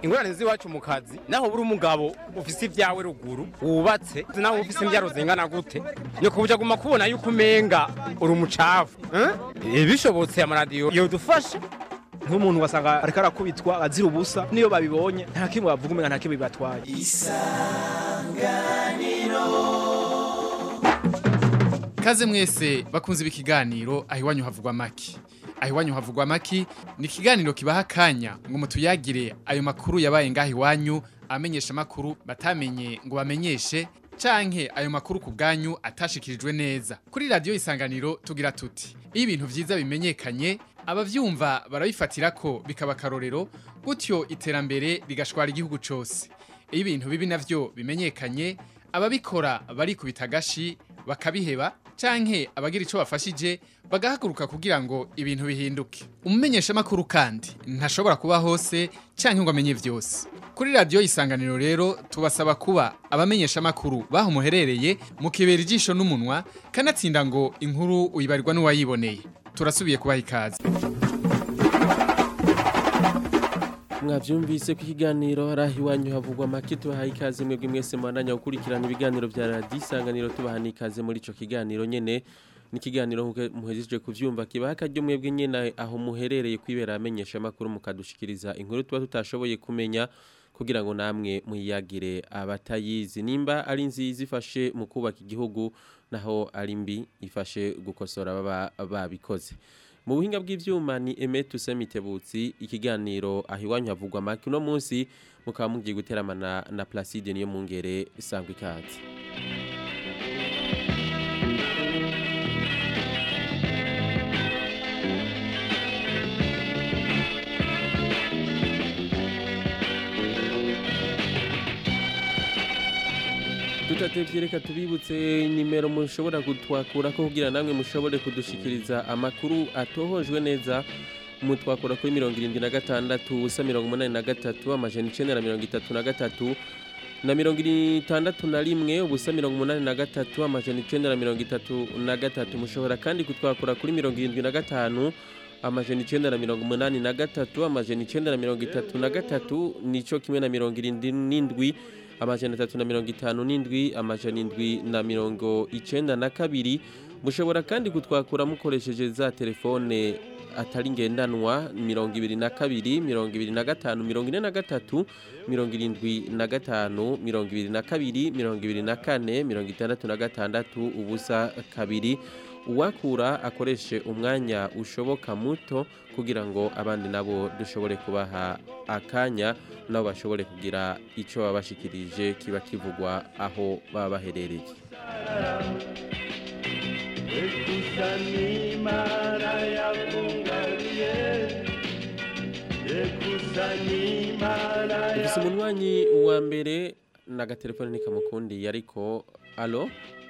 ingorane z'iwacu mu kazi naho buri umugabo ufise ibyawe ruguru wubatse naho ufise imbyaro zingana gute ni kubuja guma kubona yuko umenga uri umucafu eh? bishobotse amaradiyo yodufasha nk'umuntu wasanga ariko arakubitwa azira ubusa niyo babibonye nta kimwe bavuga umenga nta kimwe bibatwaye Kaze mwese bakunze ibi kiganiro aho iwanyu havugwa maki. Aho iwanyu havugwa maki ni ikiganiro kibaha akanya ngo mutuyagire ayo makuru yabaye ngaho iwanyu amenyesha makuru batamenye ngo bamenyeshe canke ayo makuru ku bwanyu atashikirijwe neza. Kuri radio isanganiro tugira tuti iyo ibintu vyiza bimenyekanye abavyumva barabifatira ko bikaba karorero gutyo iterambere rigashwara igihugu cose. Iyo ibintu bibi navyo bimenyekanye ababikora barikubita agashi bakabiheba canke abagira ico bafashije bagahaguruka kugira ngo ibintu bihinduke umumenyesha makuru kandi ntashobora kuba hose canke ngo amenye vyose kuri radio isanganiro rero tubasaba kuba abamenyesha makuru baho muherereye mukibera ijisho n'umunwa kanatsinda ngo inkuru uyibarirwa n'uwayiboneye turasubiye kubaha ikaze mwavyumvise ko ikiganiro hari aho iwanyu havugwa make tubahaye ikaze mwebwe mwese mwandanya gukurikirana ibiganiro vya radiyo isanganiro tubaha n'ikaze muri ico kiganiro nyene ni ikiganiro nk'uko muhejeje kuvyumva kibaha akaryo mwebwe nyene aho muherereye kwibera amenyesha amakuru mukadushikiriza inkuru tuba tutashoboye kumenya kugira ngo namwe muyagire abatayizi nimba ari nziza ifashe mu kubaka igihugu naho ari mbi ifashe gukosora baba babikoze mu buhinga bw'ivyuma ni Emet Usemitebutsi ikiganiro aho iwanyu havugwa make uno munsi mukaba mugiye guteramana na Placide niyo mungere sangwa ikaze tutatevye reka tubibutse nimero mushobora kutwakura ko kugira namwe mushobore kudushikiriza amakuru atohojwe neza mutwakura kuri mirongo irindwi na gatandatu ubusa mirongo umunani na gatatu amajana icenda na mirongo itatu na gatatu na mirongo itandatu na rimwe ubusa mirongo umunani na gatatu amajana icenda na mirongo itatu na gatatu mushobora kandi kutwakura kuri mirongo irindwi na gatanu amajana icenda na mirongo umunani na gatatu amajana icenda na mirongo itatu na gatatu nico kimwe na mirongo irindwi n'indwi amajana atatu na mirongo itanu n'indwi amajana indwi na mirongo icenda na kabiri mushobora kandi kutwakura mukoresheje za telefone atari ngendanwa mirongo ibiri na kabiri mirongo ibiri na gatanu mirongo ine na gatatu mirongo irindwi na gatanu mirongo ibiri na kabiri mirongo ibiri na kane mirongo itandatu na gatandatu ubusa kabiri uwakura akoreshe umwanya ushoboka muto kugira ngo abandi nabo dushobore kubaha akanya nabo bashobore kugira icyo baba bashikirije kiba kivugwa aho baba baherereye dufise umunywanyi wa mbere n'agatelefone ntikamukundiye ariko alo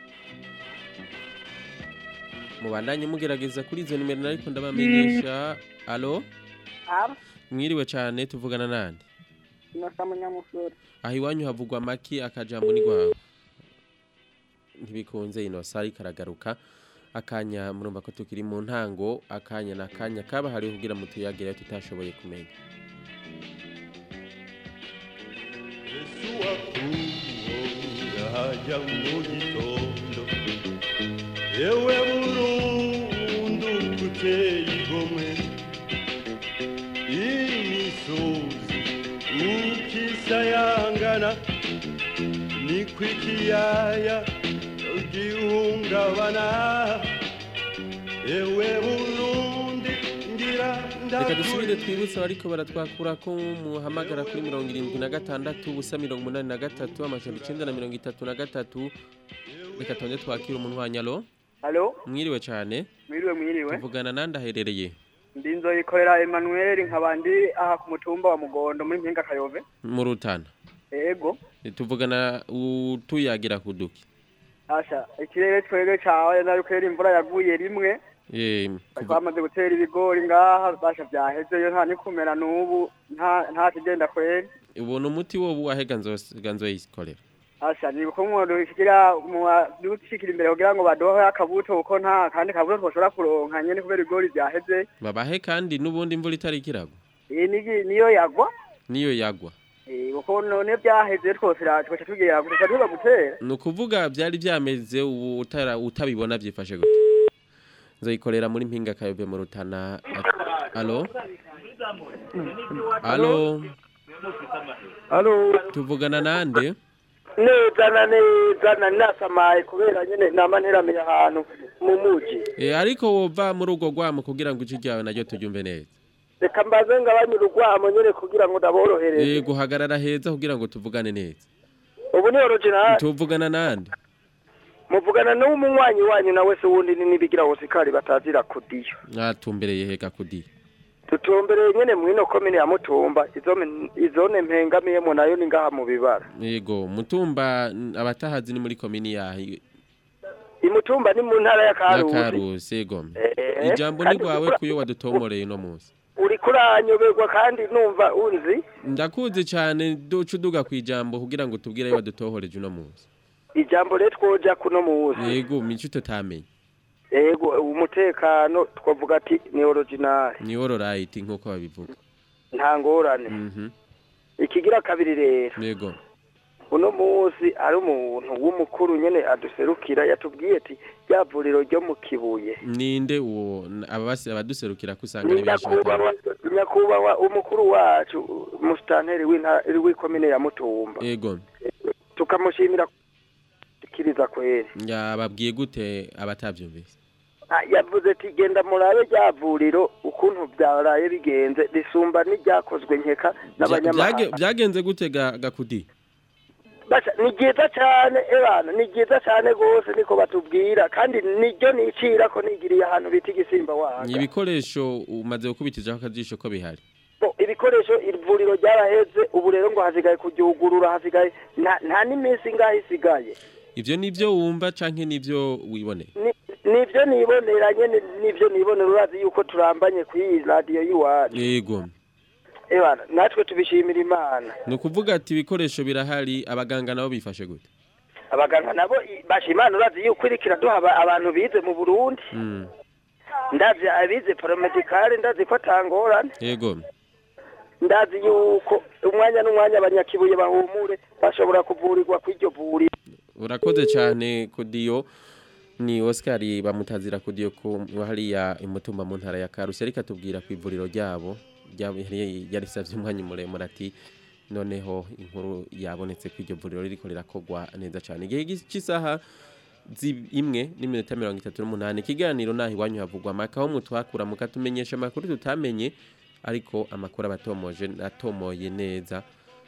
mubandanye mugerageza kuri izo nimero ariko ndabamenyesha alo mwiriwe cyane tuvugana nande Inosa munyamusore. aho iwanyu havugwa amaki akajambo ni gwawe ntibikunze inosa ariko aragaruka akanya murumva ko tukiri mu ntango akanya na akanya kaba hariho kugira ngo tuyagire tutashoboye kumenya haja mu gitondo ewe burundu kuteye igomwe imisozi ukisayangana niko ikiyaya gihungabana ewe burundi ngira reka dusubire twibutse abariko baratwakura ko muhamagara kuri mirongo irindwi na gatandatu ubusa mirongo umunani na gatatu amajana icenda na mirongo itatu na gatatu reka tonde twakira umunwanyi alo Halo, mwiriwe cyane mwiriwe mwiriwe. tuvugana nande aherereye Ndi nzoyikorera Emmanuel nkabandi aha ku mutumba wa Mugondo muri Mpinga Kayove. mu rutana Ego. tuvugana utuyagira kuduki Asha, ikirere twege cawe nari kwera imvura yaguye rimwe. Eh, Bari bamaze gutera ibigori ngaha basha vyaheze yo nta nikumera n'ubu nta nta kigenda kwera. ubona umuti wo wahega nzosiga nzoyikorera Asha ni uko umuntu shigira mu dushikira imbere kugira ngo badohe akabuto uko nta kandi kabuto twoshobora kuronka nyene kubera ibigori vyaheze. babahe kandi n'ubundi imvura itari ikiragwa Iyi nigi niyo yagwa. niyo yagwa kuko none byaheze twose twaca tugira gusa tuba gutera ni ukuvuga byari byameze ubu utara utabibona byifashe gute nzoyikorera muri mpinga kayove mu rutana alo alo halo tuvugana nande neza na neza na nasamaye kubera nyene nama nteramiye ahantu mu muji e, ariko wova muri urwo rwamo kugira ngo ijwi ryawe naryo turyumve neza reka mbaze ngabanye urugwamo nyene kugira ngo ndaborohereze e, guhagarara heza kugira ngo tuvugane neza ubu ni original tuvugana nande muvugana n'umunywanyi wanyu nawe se wundi ni nibigira hosikari batazira kudiyo mwatumbereye hega kudiye tutumbereye nyene mwino komine ya mutumba izome izone mpengamiyemo nayo ni ngaha mu bibara yego mutumba n- abatahazi ni muri komini yahi imutumba ni mu ntara ya karusi yakarusi yego Eh, ijambo ni kandi rwawe urikura- kuyo wadutomoreye uno munsi uri kuranyoberwa kandi numva unzi ndakuzi cyane duca uduga ku ijambo kugira ngo tubwire ayo wadutohoreje uno munsi ijambo rero twoja kuno muzi yego mico tutamenye yego umutekano twavuga ati ni original ni ororayiti nk'uko babivuga nta ngorane Mhm. ikigira kabiri rero yego uno munsi ari umuntu w'umukuru nyene aduserukira yatubwiye ati rya vuriro ryo mu kibuye ninde uwo N- ababasi abaduserukira ko usanga ari ni benshi nyakubahwa batandukanye. nyakubahwa umukuru wacu musitanteri w'intara w'ikomine ya mutumba yego tukamushimira kiriza kweri yababwiye gute abatabyumvise Ah, yavuze ati genda murabe rya vuriro ukuntu byaraye bigenze risumba n'iryakozwe nkeka Bya- byage- n'abanyamahanga byagenze gute ga- gakudi Basha, ni ryiza cyane ebana ni ryiza cyane rwose niko batubwira kandi niryo nicira ko nigiriye ahantu bita igisimba ni wanga ibikoresho umaze gukubitizaho akajisho ko bihari Bo, ibikoresho ivuriro ryaraheze ubu rero ngo hasigaye kuryugurura hasigaye nta nta n'iminsi ingahe isigaye ivyo nivyo wumva canke nivyo wiboneye Ni- nivyo nibonera nyene nivyo nibonera urazi yuko turambanye ku iyi radiyo y'iwacu yego ebana natwe tubishimira imana ni ukuvuga ati ibikoresho birahari abaganga nabo bifashe gute abaganga nabo i- basha imana urazi yuko iriko iraduha aba- abantu bize mu burundi Mm, ndazi abize paramedikale ndazi ko atangorane yego ndazi yuko umwanya n'umwanya abanyakibuye bahumure bashobora kuvurirwa kw'iryo vuriro urakoze cyane kudiyo ni Oscar bamutazira kudiyo ku hariya imutumba mu ntara ya Karusi ariko atubwira ku ivuriro ryabo ryabo yari yarisavye umwanya muremure ati noneho inkuru yabonetse ku iryo vuriro ririko rirakogwa neza cyane igihe cy'isaha zi- imwe n'iminota mirongo itatu n'umunani ikiganiro naho iwanyu havugwa amaka aho mutwakura mukatumenyesha amakuru tutamenye ariko amakuru abatomoje atomoye neza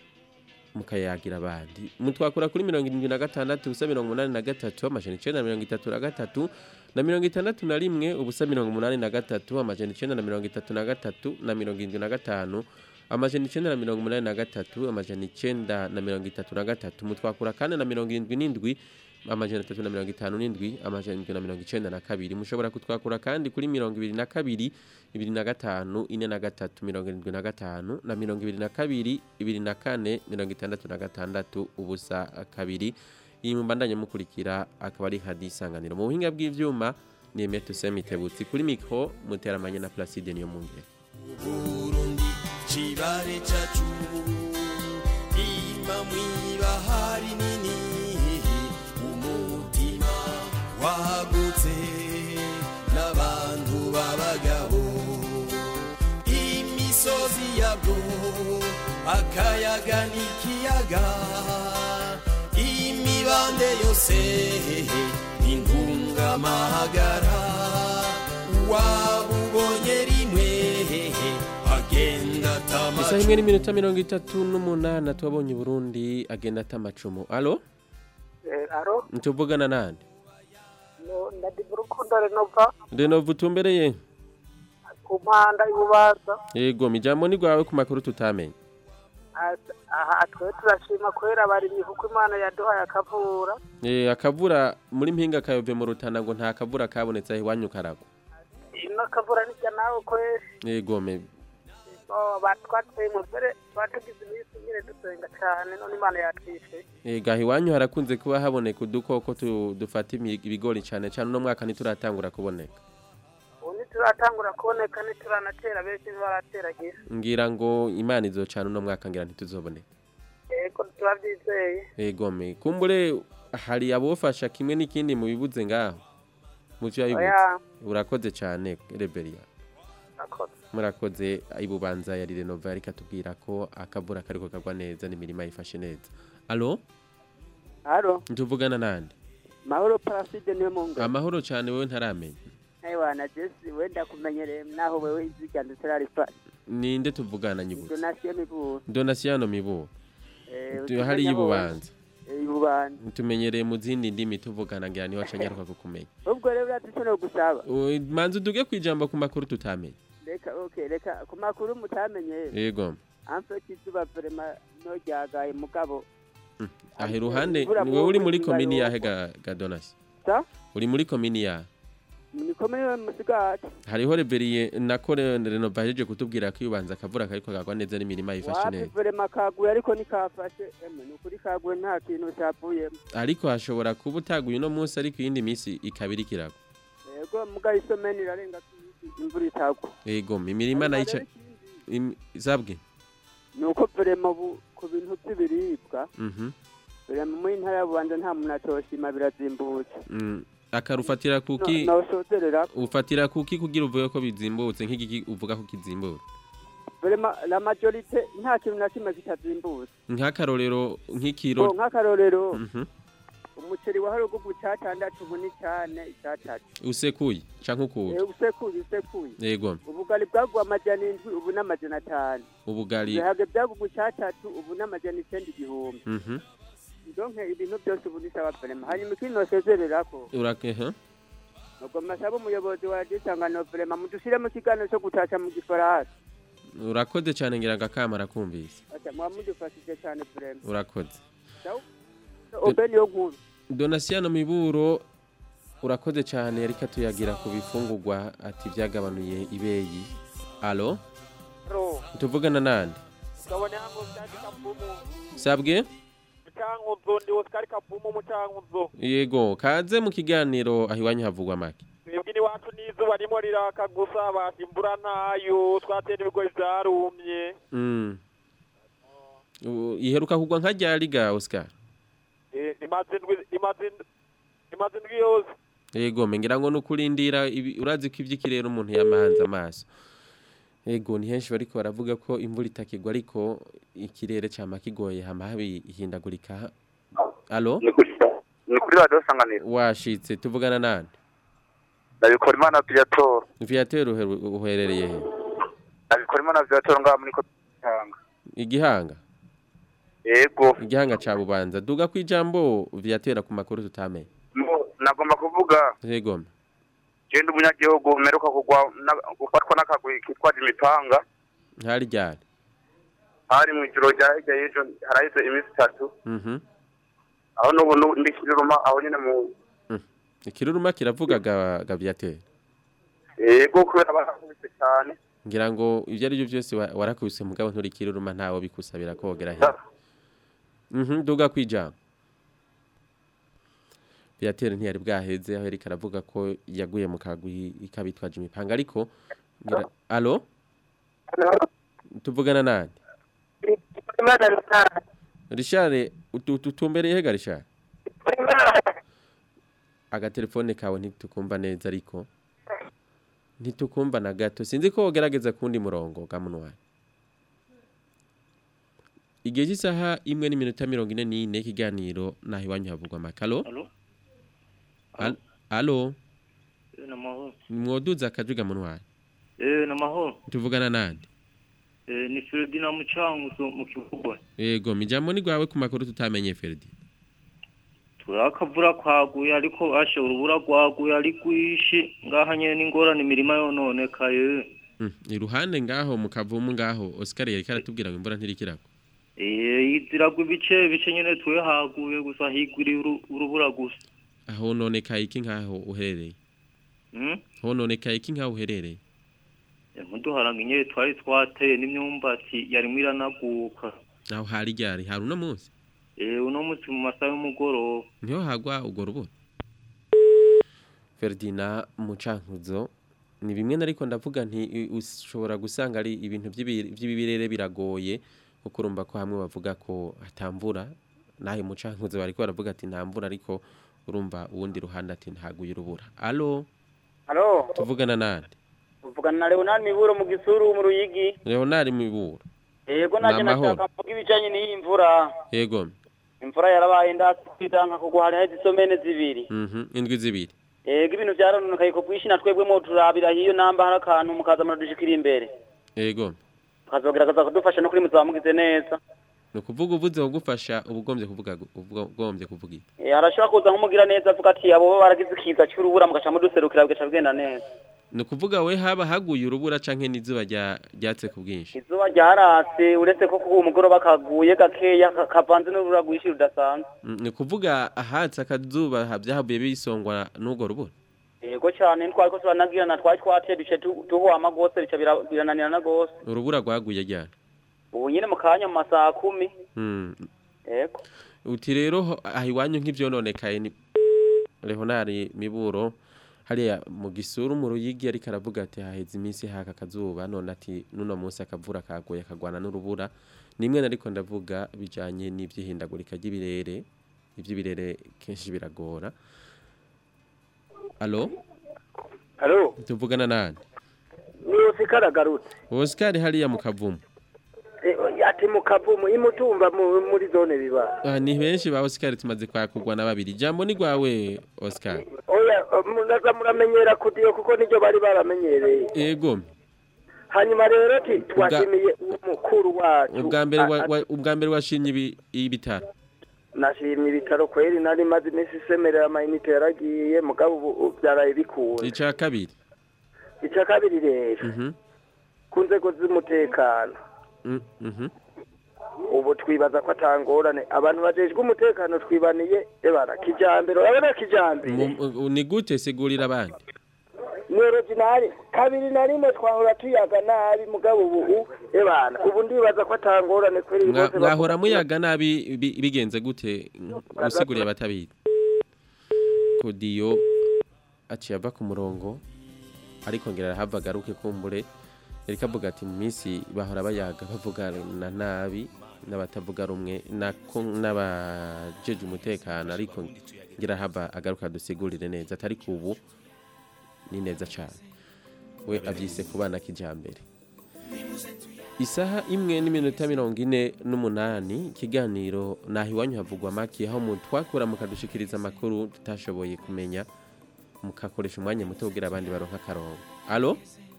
mukayagira abandi mutwakura kuri mirongo irindwi na gatandatu ubusa mirongo umunani na gatatu amajana icenda na mirongo itatu na gatatu na mirongo itandatu na rimwe ubusa mirongo umunani na gatatu amajana icenda na mirongo itatu na gatatu na mirongo irindwi na gatanu amajana icenda na mirongo umunani na gatatu amajana icenda na mirongo itatu na gatatu mutwakura kandi na mirongo irindwi n'indwi amajana atatu na mirongo itanu n'indwi amajana indwi na mirongo icenda na kabiri mushobora kutwakura kandi kuri mirongo ibiri na kabiri ibiri na gatanu ine na gatatu mirongo irindwi na gatanu na mirongo ibiri na kabiri ibiri na kane mirongo itandatu na gatandatu ubusa kabiri iyi mubandanye mukurikira akaba ari hadi isanganiro mu buhinga bw'ivyuma ni Emeto Semitebutsi kuri mikro muteramanye na Placide niyo mungere Burundi chibare chacu ima mwibahari nini umutima wagutse n'abantu b'abagabo imisozi yabwo akayaga n'ikiyaga imibande yose intungamahagara wabubonye rimwe agenda isaha atamacu imwe n'iminota mirongo itatu n'umunani twabonye Burundi agenda atamacumu alo aro ntuvugana nande ndadiva urukundo renova Renova utumbereye ku mpanda y'ububaza yego mijambo ni rwawe ku makuru tutamenye aha twe turashima kubera abarimyi kuko imana yaduhaye akavura Eh, akavura muri mpinga kayove mu rutana ngo nta kavura kabonetse aho iwanyu karagwa ino akavura nijya nawe kweri yego me batwateye mu mbere batugize iminsi nyine dusenga cyane none imana yatwishe Eh, gaha iwanyu harakunze kuba haboneka udukoko tu- dufata imi- ibigori cyane cyane uno mwaka ntituratangura kuboneka ubu ntituratangura kuboneka ntituranatera benshi ntibarateragira ngira ngo imana izocana uno mwaka ngira ntituzoboneka turabyizeye egome kumbure hari abofasha kimwe n'ikindi mu bibuze ngaho mu byo yabibuze oya urakoze cyane reberiya akoze murakoze ibubanza ya Renova ariko atubwira ko akavura kariko kagwa neza n'imirima yifashe neza alo haro ntuvugana nande mahoro paraside niwe mungu amahoro cyane wowe ntaramenya ewa na jesi wenda kumenyereye naho wewe izirya ndetse rarifa ninde tuvugana nyibutse donasiyo miburu donasiyano mibu Eh, Tu- hariya ibubanza Eh, ibubanza tumenyereye mu zindi ndimi tuvugana ngira niho acanyaruka kukumenya ubwo rero uradushobora gusaba O, manzi uduge kwijambo ku makuru tutamenye reka okay reka ku makuru mutamenye yego amfite izuba vrema no ryagaye mugabo ahe ruhande Imvura niwe uri mu muri nzu komini ngayo. yahe ga, ga donasi sa uri muri komini yahe niko muri musigati hariho reberiye nako Re- renova ahejeje kutubwira ko ibanza akavura kariko kagwa neza n'imirima yifashe wapi neza vrema kaguye ariko nikafashe emwe nukuri kaguye nta kintu cyavuyemo ariko hashobora kuba utaguye uno munsi ariko iyindi minsi ikaba iri kirago yego muga isomeni irarenga tuyisi imvura itagwa yego imirima nayo ica im- zabwe nuko vrema ubu ku bintu by'ibiribwa mhm vrema muri ntara ya bubanza nta muntu atoshima birazimbutse Mm, akarufatira kuki nosozerera ufatira kuki kugira uvuge ko bizimbutse nk'igiki uvuga ko kizimbutse vrema la majorite nta kintu na kimwe kitazimbutse nk'akarorero Bo, nk'ikiro nk'akarorero Mhm. umuceri wa harugugu cyatandatu ubu ni cyane icyatatu usekuye canke ukuye Eh, usekuye usekuye yego ubugari bwaguwe amajana indwi ubu n'amajana atanu ubugari ibihaga byagugu cyatatu ubu n'amajana icyenda igihumbi mhm donke ibintu byose ubu ni sawa vrema hanyuma ikindi nosezererako urakeha ubwo masaba umuyobozi wa gisangano vrema mudushire mu kiganiro cyo gutaca mu gifaransa urakoze cyane ngira ngo akama arakumvise ati muba mudufashije cyane vrema urakoze obe niyo nkuru donasiyano miburo urakoze cyane ariko tuyagira ku bifungurwa ati byagabanuye ibeyi alo tuvugana nande kabone hango byati kapumu sabwe mucankuzo ndi Oscar kapumu mucankuzo yego kaze mu kiganiro aho iwanyu havugwa make twebwe iwacu n'izuba rimwe riraka gusa basha imvura ntayo twatera ibigori vyarumye Mm. U- iheruka kugwa nka ryari ga Oscar Eh, imaze indwi imaze ind- imaze indwi yose yego mengira ngo nukurindira ibi- urazi ko ivy'ikirere umuntu yamahanze amaso yego ni henshi bariko baravuga ko imvura itakigwa ariko ikirere cama kigoye hama habi ihindagurika alo ni kuri radiyo sanganiro washitse tuvugana nande ndabikora imana viyatora viateur uheru- uherereye he ndabikora imana viyatora ngaha muri kotanga igihanga yego igihanga ca bubanza duga kwijambo viateur ku makuru tutamenye Mo- nagomba kuvuga yego genda umunyagihugu mperuka kugwa na- gufatwa n'akagwi kitwaje imipanga ntari ryari hari mu ijoro rya hirya y'ejo haraheze iminsi itatu mhm aho n'ubu nu- ndi kiruruma aho nyine mu ikiruruma kiravuga ga, ga viateur yego kubera barakubise cyane ngira ngo ibyo ari byo byose wa- warakubise mugabo nturi kiruruma ntawe bikusabira kogera he mhm duga kwijambo viateur ntiyari bwaheze aho yariko aravuga ko yaguye mu kagwi ikabitwaje imipanga ariko ngira alo tuvugana nande Richard utu- tutumbereye hega Richard agatelefone kawe ntitukumva neza ariko ntitukumva na gato sinzi ko wogerageza kundi murongo gamunwaye igihe cy'isaha imwe n'iminota mirongo ine n'ine ikiganiro naho iwanyu havugwa amakaro Alo? alo Eh, namahoro. nimwoduza akajwi gamunwaye Eh, namahoro. tuvugana nande Eh, ni Ferdina Mucanguzo mu kibuga. yego mijambo ni gwawe ku makuru tutamenye Ferdi Turakavura kwaguye ariko ashe urubura rwaguye ari rwishi ngaha nyene n'ingorane imirima yononekaye. Mm, iruhande ngaho mu kavumu ngaho Oscar yari karatubwira ngo imvura ntirikirako Eh, iziragwa ibice bice nyene tuwe haguye gusa higwiriye uru- urubura gusa. aho nonekaye iki nkaho uherereye Hmm? aho nonekaye iki nkaho uherereye Muduharanga inyere twari twateye n'imyumbati yarimwo iranaguka. naho hari ryari hari uno munsi Eh, uno munsi mu masaha y'umugoroba. niho hagwa urwo rubura Ferdina Mucankuzo ni bimwe nariko ndavuga nti i- ushobora gusanga ari ibintu by'ibi- by'ibirere biragoye kuko urumva ko hamwe bavuga ko hatamvura nahe mucankuze bariko baravuga ati nta mvura ariko urumva uwundi ruhande ati ntaguye urubura alo Halo, tuvugana nande uvugana na Leonard Miburo mu gisuru mu Ruyigi. Leonard Miburo Yego naje Namahoro. nashaka mvuga ibijanye n'iyi mvura. yego Imvura yarabaye ndasidanka kugwa hari hezi somene zibiri. mhm indwi zibiri Yego ibintu vyarononekaye ko bwishi na twebwe mo turabira hiyo namba hari akantu mukaza muradushikira imbere. yego Kazogerageza kudufasha no kuri muzamugize neza. ni ukuvuga uvuze kugufasha uba ugombye kuvuga gu- uba ugombye kuvuga iki Eh harashobora kuza nk'umugira neza avuga ati abo baragize ikiza cy'urubura mugaca muduserukira bigaca bigenda neza. ni ukuvuga we haba haguye urubura canke n'izuba rya- ryatse ku bwinshi Izuba ryaratse uretse ko kuba umugoroba kaguye gakeya ka- kavanze n'urubura rwinshi rudasanzwe. Mm, ni ukuvuga ahatse akazuba ha- vyahavuye bisongwa n'urwo rubura Yego cyane ntwari ko turanagirana twari twateye duce tu- tuhwama gose bica bira- birananirana gose. urubura rwaguye ryari Ubu nyine mu kanya mu masaha kumi. Mm, Yego. uti rero ho- aha iwanyu nk'ivyononekaye ni Leonard Miburo hariya mu gisuru mu ruyigi ariko aravuga ati haheze iminsi haka akazuba none ati nuno munsi akavura kaguye kagwana n'urubura nimwe nariko ndavuga bijanye n'ivyihindagurika ry'ibirere ivy'ibirere kenshi biragora Allo Halo, tuvugana nani ni Oscar agarutse. Oscar hariya mu kavumu Eh, Ati mu kavumu imutumba mu- muri zone biba. Ah, ni benshi ba Oscar tumaze kwakugwa na babiri jambo ni gwawe Oscar Oya, munaza muramenyera kudiyo kuko niryo bari baramenyereye. ego Hanyuma rero ti twashimiye umukuru wacu. ubwa mbere wa- A- a- wa- ubwa mbere washimye ibi- ibitaro Nashimye ibitaro kweri nari maze iminsi isemerera amayinite yaragiye mugabo ubu ubu byaraye bikunze. ica kabiri Icya kabiri rero mhm ku nzego z'umutekano mm, mhm ubu twibaza ko atangorane abantu bajejwe umutekano twibaniye ebara kijambere urabona kijambere Mu- u- ni gute sigurira abandi ni originali kabiri na rimwe twahora tuyaga nabi mugabo ubu ebana ubu ndibaza ko atangorane kweri Mwa- bose mwahora muyaga nabi bi- bigenze gute usiguriye abatabizi kodiyo aciye ava ku murongo ariko ngira arahava agaruke kumbure yariko avuga ati mu minsi bahora bayaga bavugana nabi n'abatavuga rumwe nako n'abajeje umutekano ariko ngira hava agaruka dusigurire neza atari ubu ni neza cyane we abyise ku bana kijambere isaha imwe n'iminota mirongo ine n'umunani ikiganiro naho iwanyu havugwa make aho mu twakura mukadushikiriza amakuru tutashoboye kumenya mukakoresha umwanya muto kugira abandi baronka akarongo alo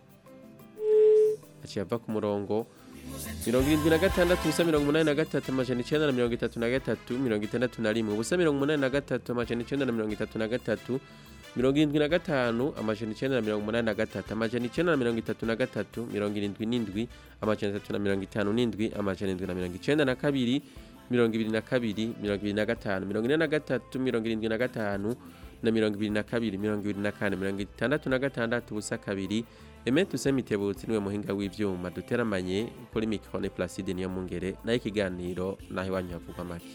aciye ava ku murongo mirongo irindwi na gatandatu ubusa mirongo umunani na gatatu amajana icyenda na mirongo itatu na gatatu mirongo itandatu na rimwe ubusa mirongo umunani na gatatu amajana icyenda na mirongo itatu na gatatu mirongo irindwi na gatanu amajana icyenda na mirongo umunani na gatatu amajana icyenda na mirongo itatu na gatatu mirongo irindwi n'indwi amajana atatu na mirongo itanu n'indwi amajana indwi na mirongo icyenda na kabiri mirongo ibiri na kabiri mirongo ibiri na gatanu mirongo ine na gatatu mirongo irindwi na gatanu na mirongo ibiri na kabiri mirongo ibiri na kane mirongo itandatu na gatandatu ubusa kabiri Emet Usemitebutsi niwe muhinga w'ivyuma duteramanye kuri microne Placide niyo mungere nayo ikiganiro naho iwanyu havugwa make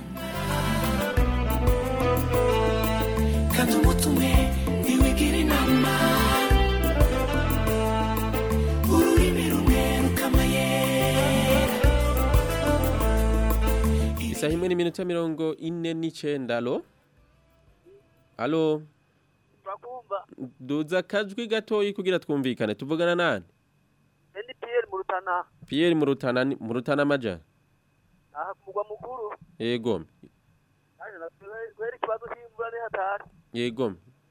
kandi umutume ntiwigira inama ururimi rumwe rukamayera isaha imwe n'iminota mirongo ine n'icenda alo alo duza akajwi gatoyi kugira twumvikane tuvugana nani Endi Pierre mu Rutana Pierre mu Rutana ni- mu Rutana amaja aha ku mugwa mukuru yego naje na kweri ikibazo cy'imvura ni hatari yego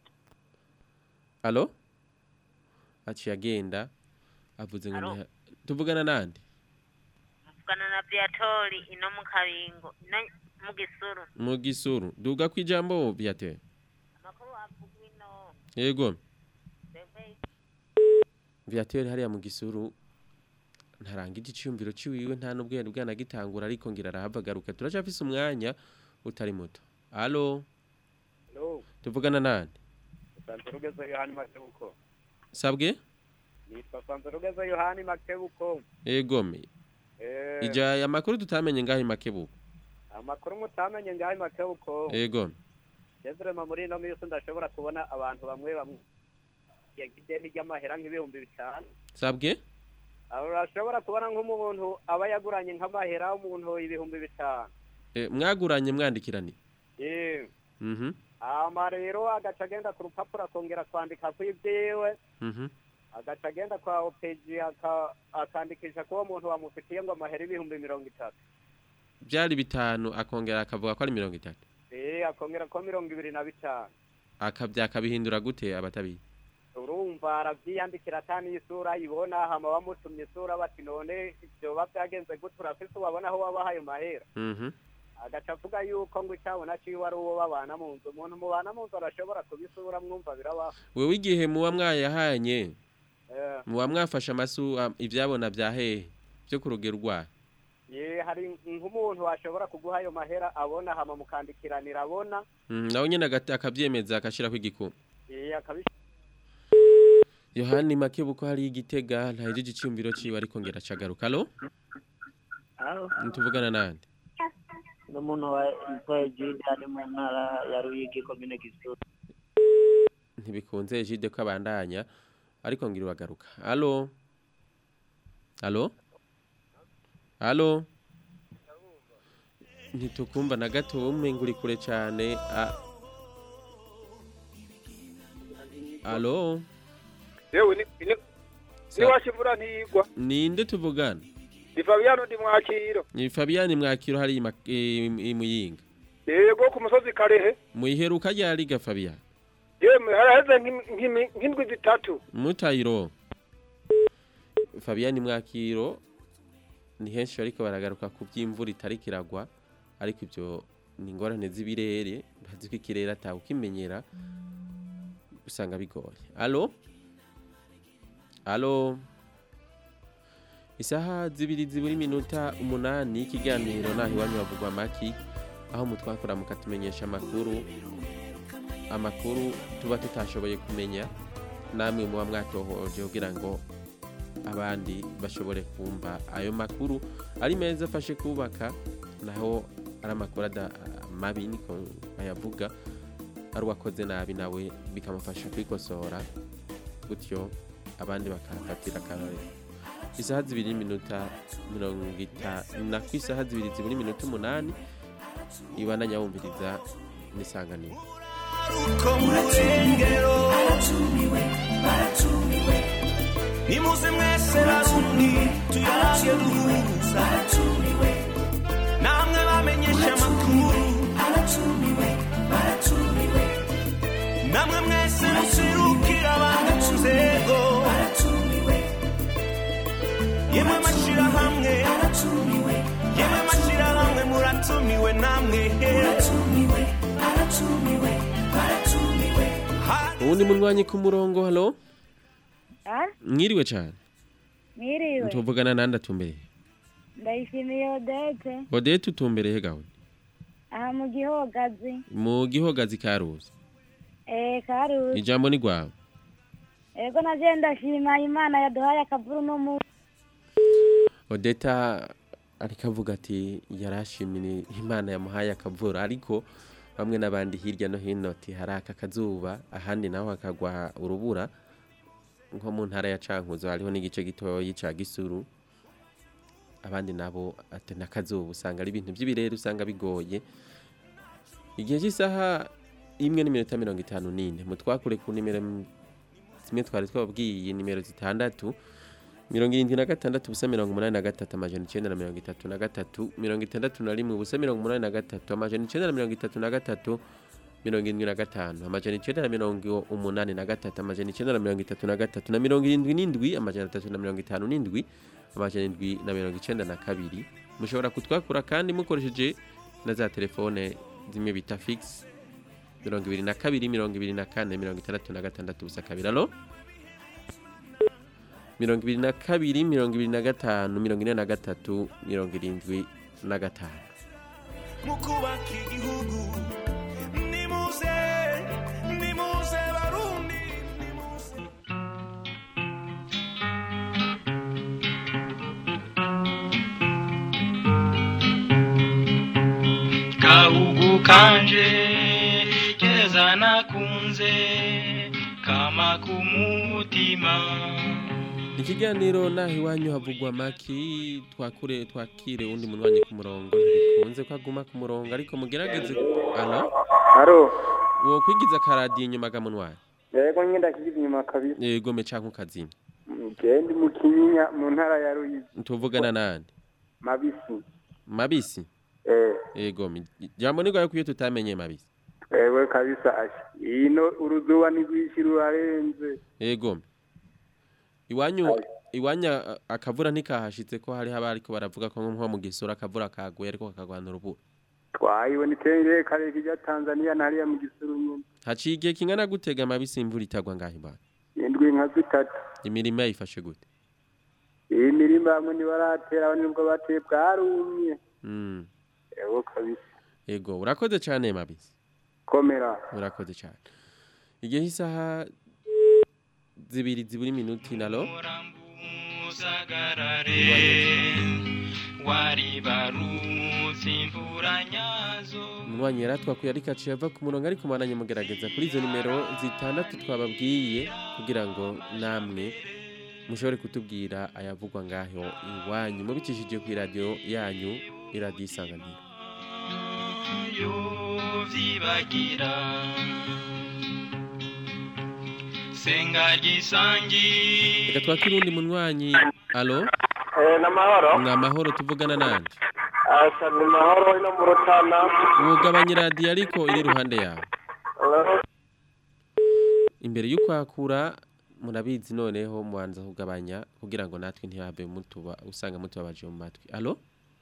alo aciye agenda avuze ngo ni ha- tuvugana nande vugana na Beatori ino mu kabingo ino mu gisuru mu gisuru duga ku ijambo Viateur amakuru avuga ino yego twebwe Viateur hariya mu gisuru ntarangije iciyumviro ciwiwe nta nubwo yari bwanagitangura ariko ngira arahavagaruka turacafise umwanya utari muto alo Hello, tuvugana nande Sanzorugeza Yohani Makebuko. sabwe Nitwa Sanzorugeza Yohani Makebuko. egome Eh, ija amakuru tutamenye ngaho imakebuko amakuru mutamenye ngaho Makebuko. egome Jezrema muri ino minsi ndashobora kubona abantu bamwe bamwe yagiye ry'amahera nk'ibihumbi bitanu. sabwe aho urashobora kubona nk'umuntu aba yaguranye nk'amahera umuntu ibihumbi bitanu Eh, mwaguranye mwandikirani yewe mhm hama rero agaca agenda ku rupapuro akongera kwandika ku ibyiwe mhm agaca agenda kwa opeji aka- akandikisha ko uwo muntu bamufitiye ngo amahera ibihumbi mirongo itatu byari bitanu akongera akavuga ko ari mirongo itatu eh akongera ko mirongo ibiri na bitanu akabya akabihindura gute abatabizi urumva arabyiyandikira atani isura ibona hama bamutumye isura bati none vyoba byagenze gute urafise ubabona aho wabahaye mahera mhm agaca avuga yuko ngo icyabona ciwe ari uwo babana mu nzu umuntu mubana mu nzu arashobora kubisura mwumva birabaho wewe igihe muba mwayahanye Eh, muba mwafashe amasu am- ivyabona bya hehe byo ku rugero rwayo ye hari nk'umuntu washobora kuguha ayo mahera abona hama mukandikiranira abona Mm, nawe nyene agata- akavyemeza akashirako igikuma eh akabi yohani makebuko hari igitega ntahejeje iciyumviro ciwe ariko ngera acagaruka alo Alo, ntituvugana nande ni umuntu wa yitwaye Jude ari mu ntara ya Ruyigi komine Gisuru. ntibikunze jide ko abandanya ariko ngira uragaruka alo alo alo ntitukumva na gato umenga uri kure cyane a- alo yewe ni ni ni washimura ntigwa ninde tuvugana ni Fabiano ndi mwakiro ni Fabian mwakiro hari ima- i- i muyinga yego ku musozi karehe muyiheruka ryari ga Fabian yemwe haraheze nk'imi- nk'imi- nk'indwi zitatu mutayiro Fabian mwakiro ni henshi ariko baragaruka ku by'imvura itari kiragwa ariko ibyo ni ingorane z'ibirere bazi ko ikirere atawe ukimenyera usanga bigoye alo alo isaha zibiri ziburi minota umunani y'ikiganiro naho iwanyu havugwa amaki aho mutwakora mukatumenyesha amakuru amakuru tuba tutashoboye kumenya namwe muba mwatohoje kugira ngo abandi bashobore kumva ayo makuru ari meza afashe kubaka naho ari amakuru ada- mabi niko bayavuga ari uwakoze nabi nawe bikamufasha kwikosora gutyo abandi bakahafatira akarorero isaha zibiri n'iminota mirongo itanu na ku isaha zibiri zibura iminota umunani ibandanya wumviriza n'isanganiro uko mu rurengero baratumiwe baratumiwe nimuze mwese barundi tuyarage duhuza baratumiwe namwe bamenyesha amakuru baratumiwe baratumiwe namwe mwese musirukira abantu mu nzego baratumiwe yemwe mashirahamwe baratumiwe yemwe mashirahamwe muratumiwe namwe baratumiwe baratumiwe baratumiwe uwundi munwanyi ku murongo halo Ah, mwiriwe cyane mwiriwe tuvugana nande atumbereye ndayishimiye odete odete utumbereye gawe aha mu gihogazi mu gihogazi ka ruzi eh karuzi ijambo ni rwawe ego naje ndashima imana yaduhaye akavuru no mu odeta ariko avuga ati yarashimira imana yamuhaye akavura ariko bamwe n'abandi hirya no hino ati hari aka kazuba ahandi naho hakagwa urubura nko mu ntara ya cankuzo hariho n'igice gitoyi ca gisuru abandi nabo ati n'akazuba usanga ari ibintu by'ibirere usanga bigoye igihe cy'isaha imwe n'iminota mirongo itanu n'ine mutwakure ku nimero m- zimwe twari twababwiye nimero zitandatu mirongo irindwi na gatandatu ubusa mirongo umunani na gatatu amajana icyenda na mirongo itatu na gatatu mirongo itandatu na rimwe ubusa mirongo umunani na gatatu amajana icyenda na mirongo itatu na gatatu mirongo irindwi na gatanu amajana icyenda na mirongo umunani na gatatu amajana icyenda na mirongo itatu na gatatu na mirongo irindwi n'indwi amajana atatu na mirongo itanu n'indwi amajana indwi na mirongo icyenda na kabiri mushobora kutwakura kandi mukoresheje na za telefone zimwe bita fix mirongo ibiri na kabiri mirongo ibiri na kane mirongo itandatu na gatandatu ubusa kabiri alo mirongo ibiri na kabiri mirongo ibiri na gatanu mirongo ine na gatatu mirongo irindwi na gatanu mu kubaka igihugu nimuze nimuze barundi gahugu kanje keza nakunze kama kumutima ikiganiro naho iwanyu havugwa maki twakure twakire undi munwanyi ku murongo ntibikunze ko aguma ku murongo ariko mugerageze alo Aro, wo kwigiza karadiyo inyuma ga munwanyi yego nyine ndakigize inyuma kabisa. yego me canke ukazima Genda mu Kinyinya mu ntara ya Ruyizi. tuvugana nande Mabisi. mabisi Eh, yego me jambo ni gwaye kuyo tutamenye mabisi ewe kabisa ashi. Ino uruzuba ni rwinshi rurarenze. yego me iwanyu iwanya akavura ntikahashitse ko hari haba ariko baravuga ko nko mu gisura akavura kaguye ariko kakagwana urubura Twayibona itenge kare kijya Tanzania na hariya mu gisuru nyine. haciye igihe kingana gutega amabisi imvura itagwa ngaho ibana Indwi nka zitatu. imirima yayifashe gute Iyi mirima hamwe ntibaratera abandi nubwo bateye bwarumye. Mm. Ewe kabisa. yego urakoze cyane mabisi Komera. urakoze cyane igihe isaha zibiri ziburi minuti nalo waribarutse imvura nyazo umwanya yari atwakuye ariko aciye ava ku murongo ariko mwaranye mugerageza kuri izo nimero zitandatu twababwiye kugira ngo namwe mushobore kutubwira ayavugwa ngaho iwanyu mubicishije ku iradiyo yanyu iradiyo isanganiro yovyibagira senga gisangi reka twakire undi munywanyi alo Eh, namahoro. ni amahoro tuvugana nande Asa ni mahoro ino mu Rutana. wugabanya iradiyo ariko iri iruhande yawe imbere y'ukwakura murabizi noneho mubanza kugabanya kugira ngo natwe ntihave mutuba usanga mutubabaje mu matwi alo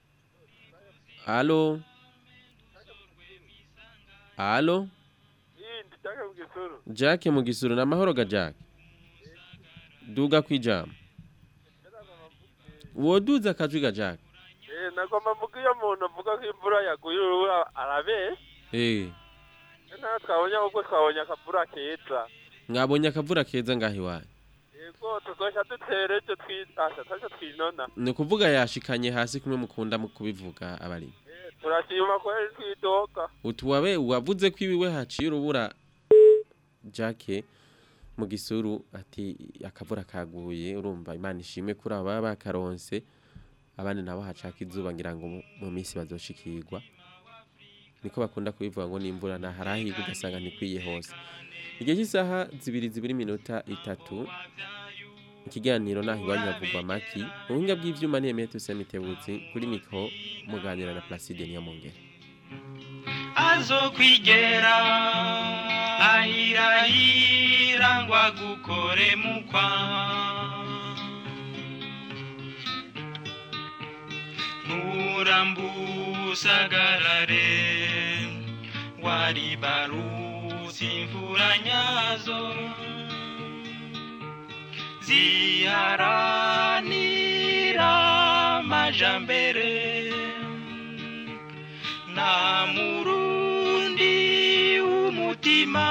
alo alo Jack mu gisuru na mahoro ga Jack duga kwijama woduza akajwi ga Jack Eh, nagomba mvuga iyo umuntu avuga ko imvura yaguye urubura arabe. eh Nta twabonye ahubwo twabonye akavura keza. mwabonye akavura keza ngaho iwanyu Yego tuzoshya dutere ejo twitasha taje twinona. ni ukuvuga yashikanye hasi kumwe mukunda mu kubivuga abari Turashima ko ari twidoka. utuwabe wavuze ko iwiwe haciye urubura Jack mu gisuru ati akavura kaguye urumva imana ishimwe kuri aba baba bakaronse abandi nabo hacaka izuba ngira ngo mu- mu minsi bazoshikirwa niko bakunda kubivuga ngo n'imvura na harahiga ugasanga ntikwiye hose igihe cy'isaha zibiri zibiri minota itatu ikiganiro naho iwanyu havugwa amaki mu buhinga bw'ivyuma ntiyemeye tuse mitebutsi kuri mikro muganira na Placide Niyamongere azokwigera ahirahira ngo agukore mukwa nturambusagarare waribarutse imvura nyazo ziharanira amajambere nta murundi w'umutima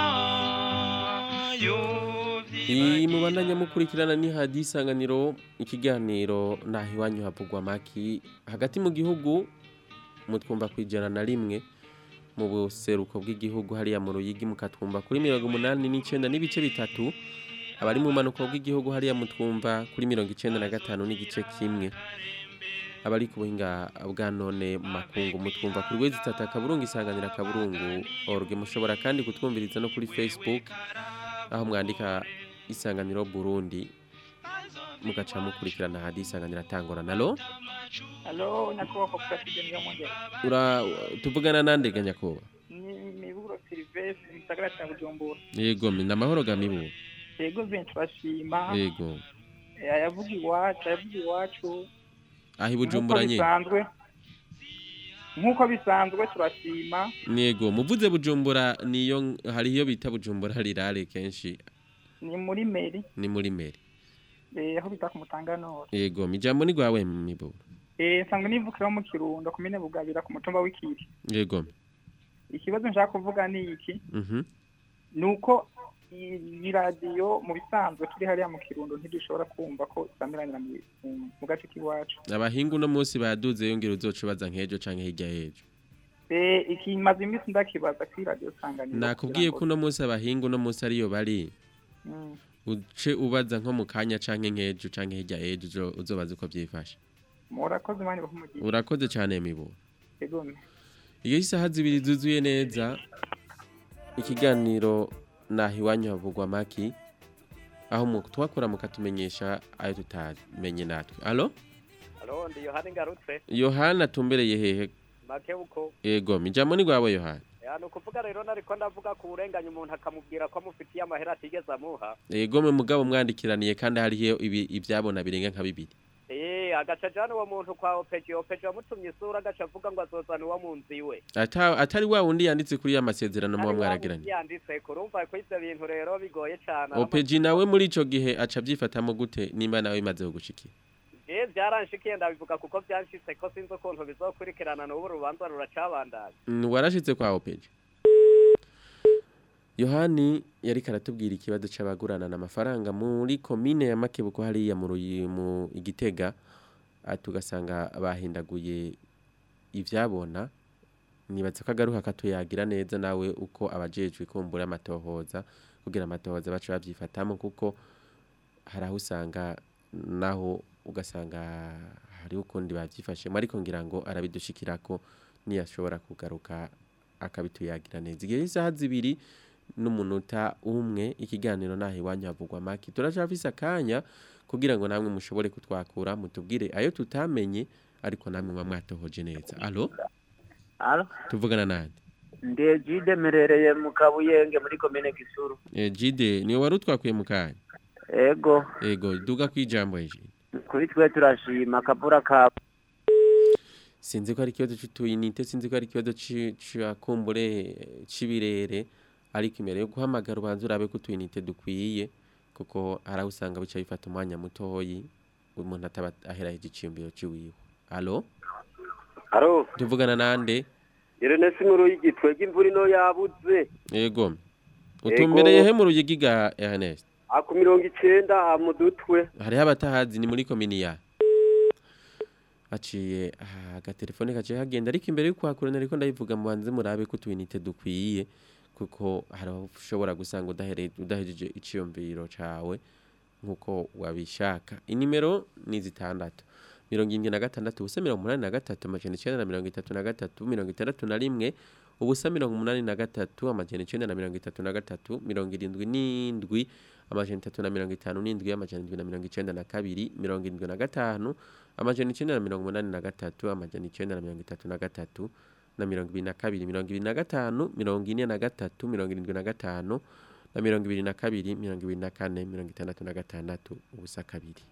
iyi mubandanya mukurikirana ni hadi isanganiro ikiganiro naho iwanyu havugwa amaki hagati mu gihugu mutwumva ku ijana na rimwe mu buseruko bw'igihugu hariya mu ruyigi mukatwumva kuri mirongo umunani n'icyenda n'ibice bitatu abari mu manuko bw'igihugu hariya mutwumva kuri mirongo icyenda na gatanu n'igice kimwe abari ku buhinga bwa none mu makungu mutwumva kuri wezi tata kaburungu isanganira kaburungu orge mushobora kandi kutwumviriza no kuri facebook aho mwandika isanganiro burundi mugaca mukurikirana hadi isanganiro atangora nalo Halo, nyakubahwa Placide Niyomwongere. ura tuvugana nande ga nyakoba Ni Miburo Silvestre mu gisagara cya Bujumbura. yego mi namahoro ga mibu Yego vye turashima. yego Eh, Ayavuga iwacu, ayavuga iwacu. aho ibujumbura Nk'uko nye bisanzwe. Nk'uko bisanzwe turashima. yego muvuze bujumbura niyo hari iyo bita bujumbura rirare kenshi Ni muri meri. ni muri meri Eh, aho bita ku Mutanganoro. yego mijambo ni gwawe mibu Eh, nsanzwe nivukiraho mu Kirundo komine Bugabira ku mutumba w'Ikiri. yego Ikibazo nshaka kuvuga ni iki? mhm nuko iyi radiyo mu bisanzwe turi hariya mu kirundo ntidushobora kumva ko isamiranyira mu mu- mu gace k'iwacu abahingu no munsi baduze yongera uzoca ubaza nk'ejo canke hirya y'ejo Eh, ikimaze iminsi ndakibaza kuri radiyo sanganiro nakubwiye ko kugira ngo- uno munsi abahingu uno munsi ariyo bari Mm. uce ubaza nko mu kanya canke nk'ejo canke hirya ejo uzo- uzobaza uko vyifashe murakoze mani bahumugiye urakoze cane miburo ego iyo isaha zibiri zuzuye neza ikiganiro naho iwanyu havugwa maki aho mu twakora mukatumenyesha ayo tutamenye natwe alo Halo, ndi Yohani ngarutse. yohana atumbereye hehe Make uko. ego mijamo ni rwawe yohana Ya nuko uvuga rero nariko ndavuga ku burenganya umuntu akamubwira ko amufitiye amahera atigeze amuha. ego mwe mugabo mwandikiraniye kandi hariho ibi ibyabona birenga nka bibiri Eh, agaca jana uwo muntu kwa Opeji, Opeji wamutumye isura agaca avuga ngo azozana uwo mu nzu iwe. Ata- atari wa wundi yanditse kuri ya masezerano muba mwaragiranye Yanditse kurumva ko ivyo bintu rero bigoye cane. opeji nawe muri ico gihe aca abyifatamo gute nimba nawe imaze kugushikira Je byaranshikiye ndabivuga kuko byanshitse ko sinzi ukuntu bizokurikirana n'ubu urubanza ruracabandanya. Mm, warashitse kwa opeji yohani yari karatubwira ikibazo c'abaguranana amafaranga muri komine ya makebuko hariya mu Ruyi- mu igitega ah, tugasanga bahindaguye ivyabona nibaza ko agaruka katuyagira neza nawe uko abajejwe kumbura amatohoza kugira amatohoza baca bavyifatamo kuko hari aho usanga naho ugasanga hari ukundi bavyifashemo ariko ngira ngo arabidushikirako niyashobora kugaruka akabituyagira neza igihe isaha zibiri n'umunota umwe ikiganiro naho iwanyu havugwa maki turacafise akanya kugira ngo namwe mushobore kutwakura mutubwire ayo tutamenye ariko namwe mwa mwatohoje neza alo Alo, tuvugana nande ndi Ejide merereye mu Kabuyenge muri komine Gisuru. Eh, jide niwe wari utwakuye mu kanya Ego, ego duga kwijambo eje kuri twe turashima akavura ka sinzi ko ari ikibazo c'utuyinite sinzi ko ari ikibazo ci- ca kumbure c'ibirere ariko imbere yo guhamagara ubanza urabe ko utuyinite dukwiye kuko hari aho usanga bica bifata umwanya mutoyi umuntu ataba aheraheje iciyumviro ciwiwe alo Aro, tuvugana nande Irene Sinkuru y'igitwega imvura ino yabuze. ego utumbereye he mu ruyigi ga Ernest Aku mirongo icenda mu dutwe. hariho abatahazi ni muri komini ya aciye ah, agatelefone kaciye kagenda ariko imbere yo kwakurana ariko ndabivuga mubanze murabe ko utuyinite dukwiye kuko hari aho ushobora gusanga udahere- udahejeje iciyumviro cawe nk'uko wabishaka inimero ni zitandatu mirongo irindwi na gatandatu ubusa mirongo umunani na gatatu amajana icenda na mirongo itatu na gatatu mirongo itandatu na rimwe ubusa mirongo umunani na gatatu amajana icenda na mirongo itatu na gatatu mirongo irindwi n'indwi amajana itatu na mirongo itanu n'indwi amajana indwi na mirongo icenda na kabiri mirongo irindwi na gatanu amajana icenda na mirongo umunani na gatatu amajana icenda na mirongo itatu na gatatu na mirongo ibiri na kabiri mirongo ibiri na gatanu mirongo ine na gatatu mirongo irindwi na gatanu na mirongo ibiri na kabiri mirongo ibiri na kane mirongo itandatu na gatandatu ubusa kabiri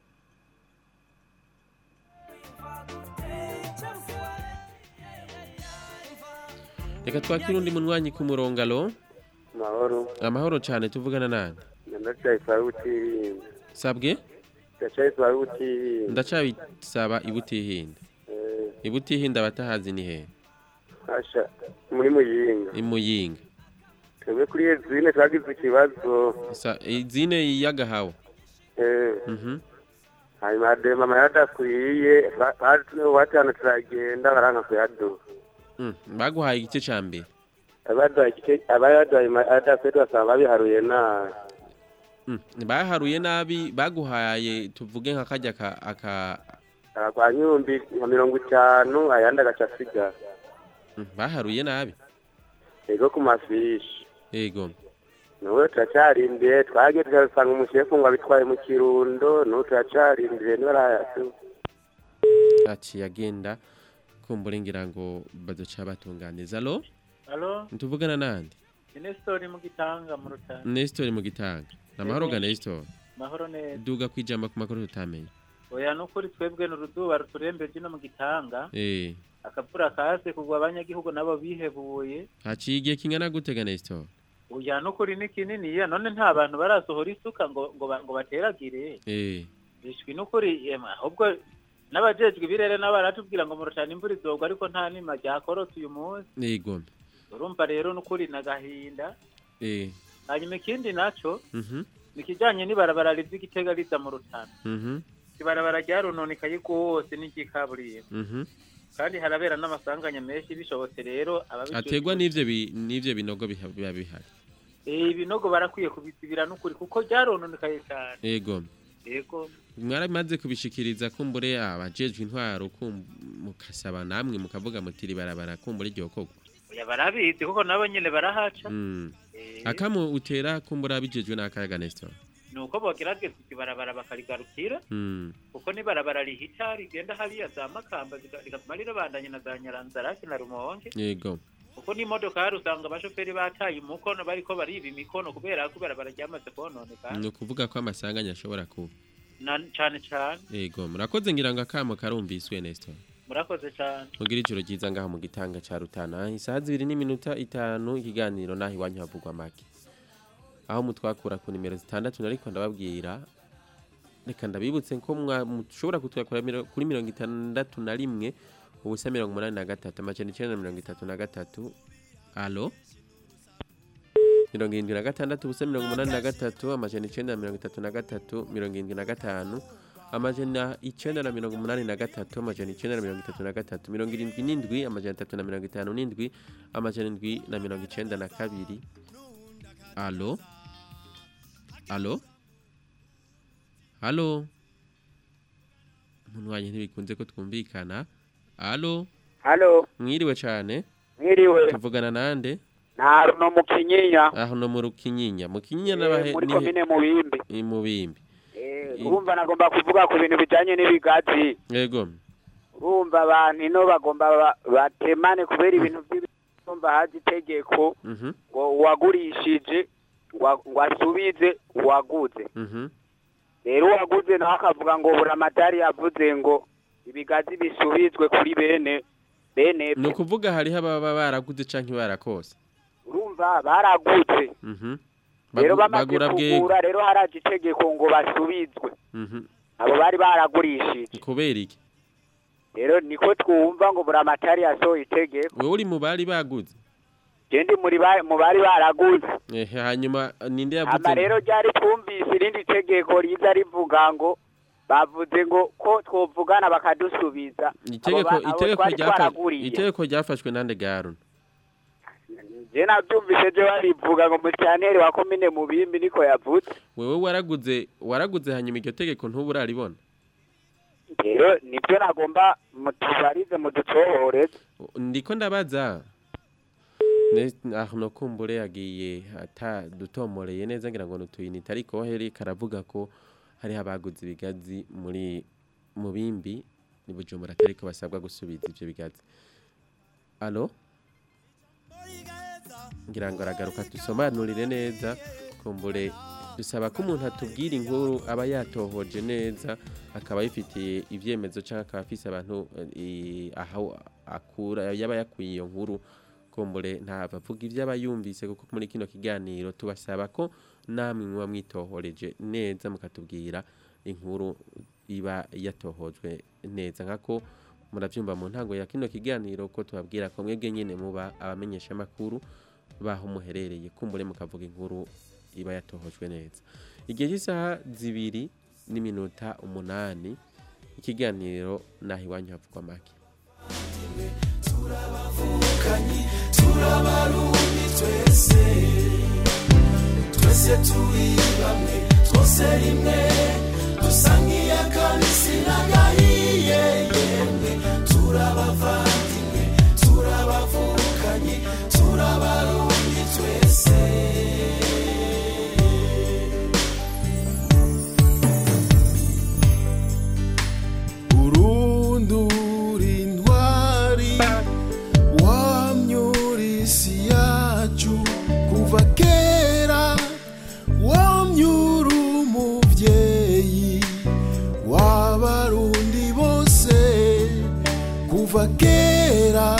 reka twakire undi munywanyi ku murongo alo Mahoro. amahoro cyane tuvugana nande Ndacyaye sawa utirinda. sabwe Ndacyaye sawa utirinda. ndacabisaba ibutihinda Eh, ibutihinda abatahazi ni hehe Asha muri muyinga. imuyinga Twebwe kuri Ezine twagize ikibazo. Sa- izine y'agahawa Eh, mhm hanyuma hadema amayadakwiye batanu turagenda baranka kuyaduha. Mm, baguhaye igice ca mbere Abaduhaye igice- abayaduhaye amayadakwiye twasanga babiharuye nabi. Mm, baharuye nabi baguhaye tuvuge nka kajya ka aka kwa nyumbi nka mirongo itanu ayandi agaca asigara Mm, baharuye nabi ego ku mafishi yego nuwe turacyarindiye twagiye tugasanga umushefu ngo abitwaye mu kirundo nuwe turacyarindiye niba arayatu aciye agenda kumbura ngira ngo bazoca batunganiza alo Halo, ntuvugana nande ni Nestor mu gitanga mu rutana. Nestor mu gitanga namahoro ga Nestor Mahoro neza. duga kwijamba ku makuru tutamenye Oya nukuri twebwe n'uruduba ruturembeje no mu gitanga. eh Akavura kase kugwa abanyagihugu nabo bihebuye. haciye igihe kingana gute ga Nestor Oya nukuri ni kinini ya none nta bantu barasohora isuka ngo ngo ba- ngo bateragire. eh Bishwi nukuri ema ahubwo n'abajejwe ibirere n'abaratubwira ngo mu rutana imvura izogwa ariko nta nima ryakorotse uyu munsi. yego Urumva rero nukuri nagahinda. eh Hanyuma ikindi naco mhm nikijanye n'ibarabara riva igitega riza mu rutana. mhm ibarabara ryarononekaye rwose n'iry'ikaburimbo mhm kandi harabera n'amasanganya menshi bishobotse rero ababijejwe- ategwa n'ivyo bi- n'ivyo binogo biha- biba bihari Eh, ibinogo barakwiye kubizibira n'ukuri kuko byarononekaye cyane yego yego mwarabimaze kubishikiriza kumbure abajejwe intwaro kum- mukasaba namwe mukavuga muti barabara kumbure iryo kogwa oya barabizi kuko nabo nyene barahaca Mm. Eh, akamu utera kumbura bijejwe n'akayaga Nestor ni uko bogerageza ibarabara bakarigarukira Mm. kuko n'ibarabara rihita rigenda hariya za makamba riga- rigatuma rirabandanya na za nyaranzaraki na rumonge yego kuko n'imodokari usanga abashoferi bataye umukono bariko bariba imikono kubera ko ibarabara ryamaze kononekara ni ukuvuga ko amasanganya ashobora kuba Na- cane cane yego murakoze ngira ngo akamo karumviswe Nestor murakoze cane mugira ijoro ryiza ngaha mu gitanga ca Rutana isaha zibiri n'iminota itanu ikiganiro naho iwanyu havugwa make aho mutwakura ku nimero zitandatu nariko ndababwira reka ndabibutse ko mwa- mushobora kutwakura miro- kuri mirongo itandatu na rimwe ubusa mirongo umunani na gatatu amajana icenda na mirongo itatu na gatatu alo mirongo irindwi na gatandatu ubusa mirongo umunani na gatatu amajana icenda na mirongo itatu na gatatu mirongo irindwi na gatanu amajana icenda na mirongo umunani na gatatu amajana icenda na mirongo itatu na gatatu mirongo irindwi n'indwi amajana atatu na mirongo itanu n'indwi amajana indwi na mirongo icenda na kabiri alo alo alo umuntu wanjye ntibikunze ko twumvikana alo halo mwiriwe cane mwiriwe tuvugana nande nta runo mu kinyinya aho no mu rukinyinya mu kinyinya Eh, n'abahe muri ni- komine mubimbi i mubimbi Eh, I- urumva nagomba kuvuga ku bintu bijanye n'ibigazi yego urumva abantu ino bagomba ba- batemane kubera ibintu by'ibumva hazi itegeko mhm ngo uwagurishije ngo ngo asubize uwaguze mhm rero uwaguze nawe akavuga ngo buramatari yavuze ngo ibigazi bisubizwe kuri bene bene ni ukuvuga hariho ababa baraguze canke barakose urumva baraguze mhm rero Bagu- bamaze bagura bwego kugura rero haraje itegeko ngo basubizwe mhm abo bari baragurishije kubera iki rero niko twumva ngo buramatari yasohoye itegeko wewe uri mu bari baguze je ndi muri ba- mu bari baraguze ehe hanyuma ninde yavuze ama rero ryari twumvise irindi tegeko riza rivuga ngo bavuze ngo ko twovugana bakadusubiza itegeko Abo ba- abo itegeko twari ryafa- twaraguriye. itegeko ryafashwe nande garun je navyumvise je barivuga ngo musitanteri wa komine mubimbi niko yavuze wewe waraguze waraguze hanyuma iryo tegeko ntubu uraribona rero nibyo nagomba mutubarize muducohoreze ndiko ndabaza Ne- aho no kumbure yagiye ata dutomoreye neza ngira ngo nutuyinite ariko heri karavuga ko hariho abaguze ibigazi muri mu bimbi ni bujumbura atariko basabwa gusubiza ivyo bigazi alo ngira ngo aragaruka dusobanurire neza kumbure dusaba ko umuntu atubwira inkuru aba yatohoje neza akaba yifitiye ibyemezo cyangwa akaba afise abantu eh, aho akura yaba yakuye iyo nkuru kumbure ntabavuga ibyo aba yumvise kuko muri kino kiganiro tubasaba ko namwe muba mwitohoreje neza mukatubwira inkuru iba yatohojwe neza nkako murabyumva mu ntango ya kino kiganiro ko tubabwira ko mwebwe nyine muba abamenyesha amakuru baho muherereye kumbure mukavuga inkuru iba yatohojwe neza igihe cy'isaha zibiri n'iminota umunani ikiganiro naho iwanyu havugwa make turabavukanyi turabarundi twese twese turi bamwe twose rimwe dusa nk'iy'akabisi n'agahiye yemwe turabavandimwe turabavukanyi turabarundi twese urundura intwari wamyura isi yacu kuva kera wamyura umubyeyi w'abarundi bose kuva kera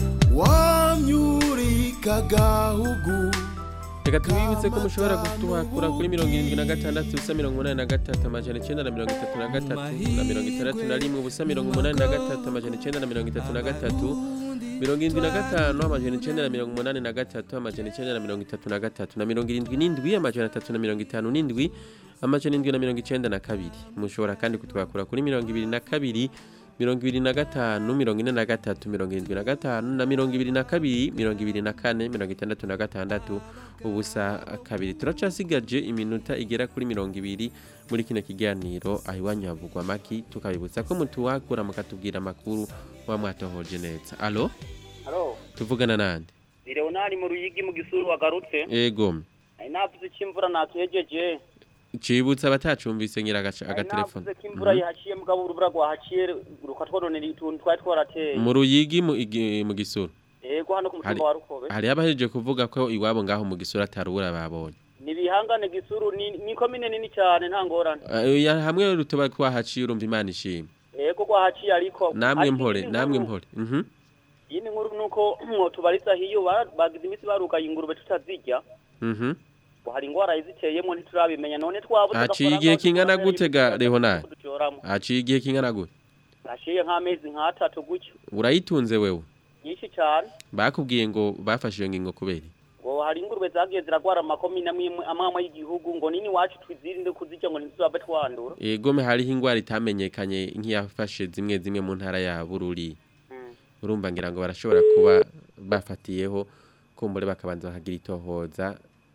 wamyurika gahugu reka tubibutse ko mushobora kutuhakura kuri mirongo irindwi na gatandatu ubusa mirongo umunani na gatatu amajana icyenda na mirongo itatu na gatatu na mirongo itandatu na rimwe ubusa mirongo umunani na gatatu amajana icyenda na mirongo itatu na gatatu mirongo irindwi na gatanu amajana icyenda na mirongo umunani na gatatu amajana icyenda na mirongo itatu na gatatu na mirongo irindwi n'indwi amajana atatu na mirongo itanu n'indwi amajana indwi na mirongo icyenda na kabiri mushobora kandi kutwakura kuri mirongo ibiri na kabiri mirongo ibiri na gatanu mirongo ine na gatatu mirongo irindwi na gatanu na mirongo ibiri na kabiri mirongo ibiri na kane mirongo itandatu na gatandatu ubusa kabiri turacasigaje iminota igera kuri mirongo ibiri muri kino kiganiro aho iwanyu havugwa amaki tukabibutsa ko mutuwakura mukatubwira amakuru muba mwatohoje neza alo Halo, tuvugana nande ni Leonari mu Ruyigi mu Gisuru wagarutse. ego Nari navuze ko imvura nakejeje. cibutsa abatacumvise ngira agaca- Nari agatelefone navuze ko imvura Mhm. yahaciye mugabo urubura rwahaciye rukatwononera utuntu twari twarateye. mu ruyigi mu igi- mu gisuru Yego hano ku hari mutumba wa Rukobe. hari abahejeje kuvuga ko iwabo ngaho mu gisuru atarubura babonye Ni bihangane Gisuru ni ni komine nini cyane nta ngorane. Eh, ya- hamwe rutuba twahaciye urumva imana ishimwe Yego rwahaciye ariko. namwe Ariko mpore iyindi namwe nkuru- mpore mhm Iyindi nkuru nuko mwotubariza hiyo ba- bagize imisi barugaye ingurube tutazirya. mhm ngo hari ingwara iziteyemo ntiturabimenya none twabuze haciye igihe kingana gute ga Leonard ducoramo haciye igihe kingana gute hashiye nk'amezi nk'atatu gutyo urayitunze wewe nyinshi cyane bakubwiye ngo bafashe iyo ngingo kubera iki? ngo hari ingurube zagiye ziragwara amakomine amwe amwe amwe y'igihugu ngo nini wacu twizirinde kuzirya ngo ntituzabe twandura egome hariho ingwara itamenyekanye nk'iyafashe zimwe zimwe mu ntara ya bururi urumva ngira ngo barashobora kuba bafatiyeho kumbure bakabanza bakagira itohoza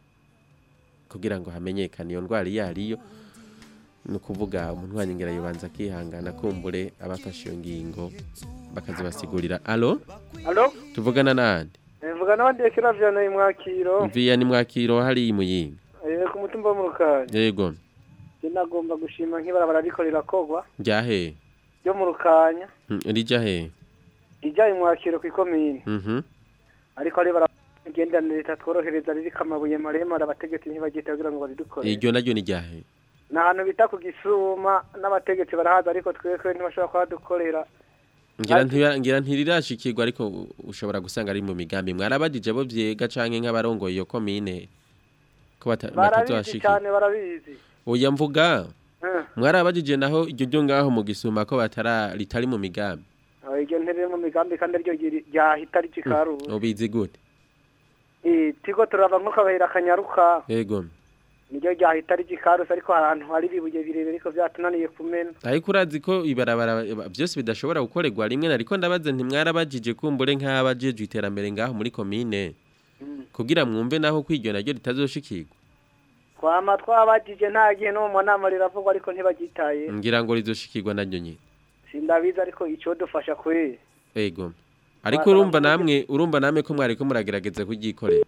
kugira ngo hamenyekane iyo ndwara iyo ariyo ni ukuvuga umuntu wanyongera yubanza akihangana kumbure abafashe iyo ngingo bakazibasigurira alo Alo? tuvugana nande Mvuga n'abandi yakira vyana imwakiro. mviya ni mwakiro hari imuyinga Eh ku mutumba wo mu Rukanya. yego Je nagomba gushima nk'ibarabara riko rirakogwa ryahe ryo mu Rukanya. rija he Ija imwakiro ku ikomine. mhm Ariko ari baragendanira itatworohereza ririko amabuye maremare abategetsi ntibagita kugira ngo baridukore. iryo naryo ni ryahe Ni ahantu bita ku Gisuma n'abategetsi barahaza ariko twekwe ntibashobora kuhadukorera. ngira ntira- ngira ntirirashikirwa ariko ushobora gusanga ari mu migambi mwarabajije abo vyega canke nk'abarongoye iyo komine ko bata- Barabizi batazashikira cyane barabizi. oya mvuga Eh. mwarabajije naho iryo ryo ngaho mu gisuma ko batara ritari mu migambi Aho iryo ntere mu migambi kandi aryo ryiri- ryahita ricikaruwe. ubizi gute Eh tiko turava nko kabahera kanyaruka. yego niryo ryahita rigikaruse ariko ahantu hari ibibuye birebire ariko byatunaniye kumena ariko urazi ko ibarabara byose bidashobora gukorerwa rimwe nariko ndabaza ntimwarabajije kumbure nk'abajejwe iterambere ngaho muri komine kugira mwumve naho kwiryo naryo ritazoshikirwa twama twabajije nta gihe no mu nama riravugwa ariko ntibagitaye ngira ngo rizoshikirwa naryo nyine sindabizi ariko icyo dufasha kuri Ego. Ariko urumva namwe urumva namwe ko mwari ko muragerageza kugikorera.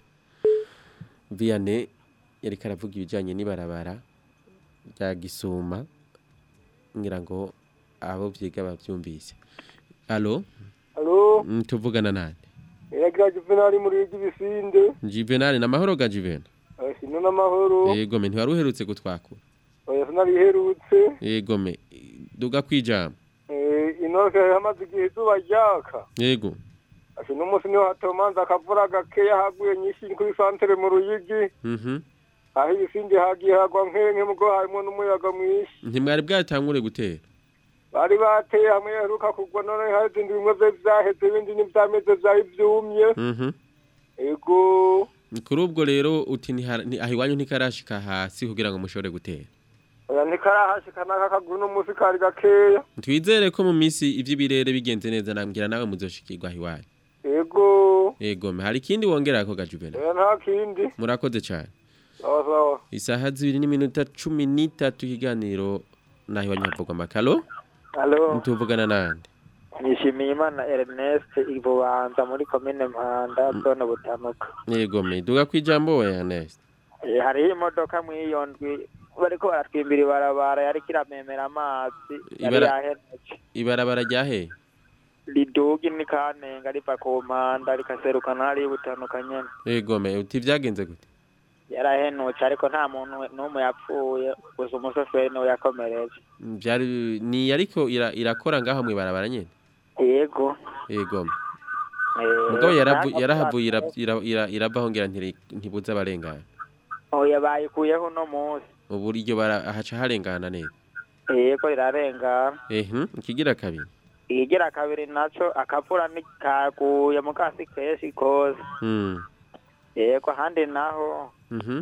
Vianney yari karavuga ibijanye n'ibarabara rya Gisuma ngira ngo abo vyiga bavyumvise. Allo? Allo? Mm, tuvugana nande? yagira juvenali muri y'ibisinde Juvenal na mahoro ga Juvenal. sino n'amahoro Yego me ntiwari uherutse gutwakura. oya sinariherutse Yego me duga kwijama. Eh, inoke hamaze igihe izuba ryaka Yego. ati n'umunsi niho hatomanza akavura gakeya haguye nyinshi kuri santere mu ruyigi Mhm. aho ibisinde hagiye hagwa nk'enke mugo harimo n'umuyaga mwinshi Ntimwari bwatangure gutera. bari bateye hamwe yaheruka kugwa none hari izindi bimwe vyo vyaheze ibindi n'ivyameze vyari vyumye Mhm. ego Kuri ubwo rero uti ntihara- nti- aho iwanyu ntikarashika hasi kugira ngo mushobore gutera. oya ntikarahashika n'aka kaguru n'umunsi kari gakeya Twizere ko mu misi ivy'ibirere bigenze neza nambwira nawe muzoshikirwa aho iwanyu. ego Ego me hari ikindi wongera ko gajubena. oya nta kindi Murakoze cyane. sawa sawa Isaha zibiri n'iminota cumi n'itatu ikiganiro naho iwanyu havugwa amakaro. Halo, Mutuvugana nande. nishimiye Imana Ernest Ibubanza muri komine Mpanda zone Butanuka. Ego me duga kwijambo we Ernest. Eh, hariho imodoka mw'iyo ndwi bariko baratwimbira ibarabara yariko iramemera amazi yari Ibara- yahenuke Ibarabara ryahe? riduga ni kanenga riva ku mpanda rikaserukana hariya Butanuka nyene Ego me uti vyagenze gute? yarahenutse ariko nta muntu n'umwe yapfuye gusa umushoferi niwe yakomereje Vyari ni ariko ira, irakora ngaho mu ibarabara nyene. yego Ego. me. eh, Mugabo yaravu ntabwo yarahavuye ira- ira- ira- iravaho ngira ntiri- ntibuza abarengana. oya bayikuyeho uno munsi Ubu iryo bara haca harengana neza. yego rirarengana Mhm, ikigira kabiri. igira kabiri naco akavura nikaguye mu kasi kenshi kose Mm. yego ahandi naho Mhm.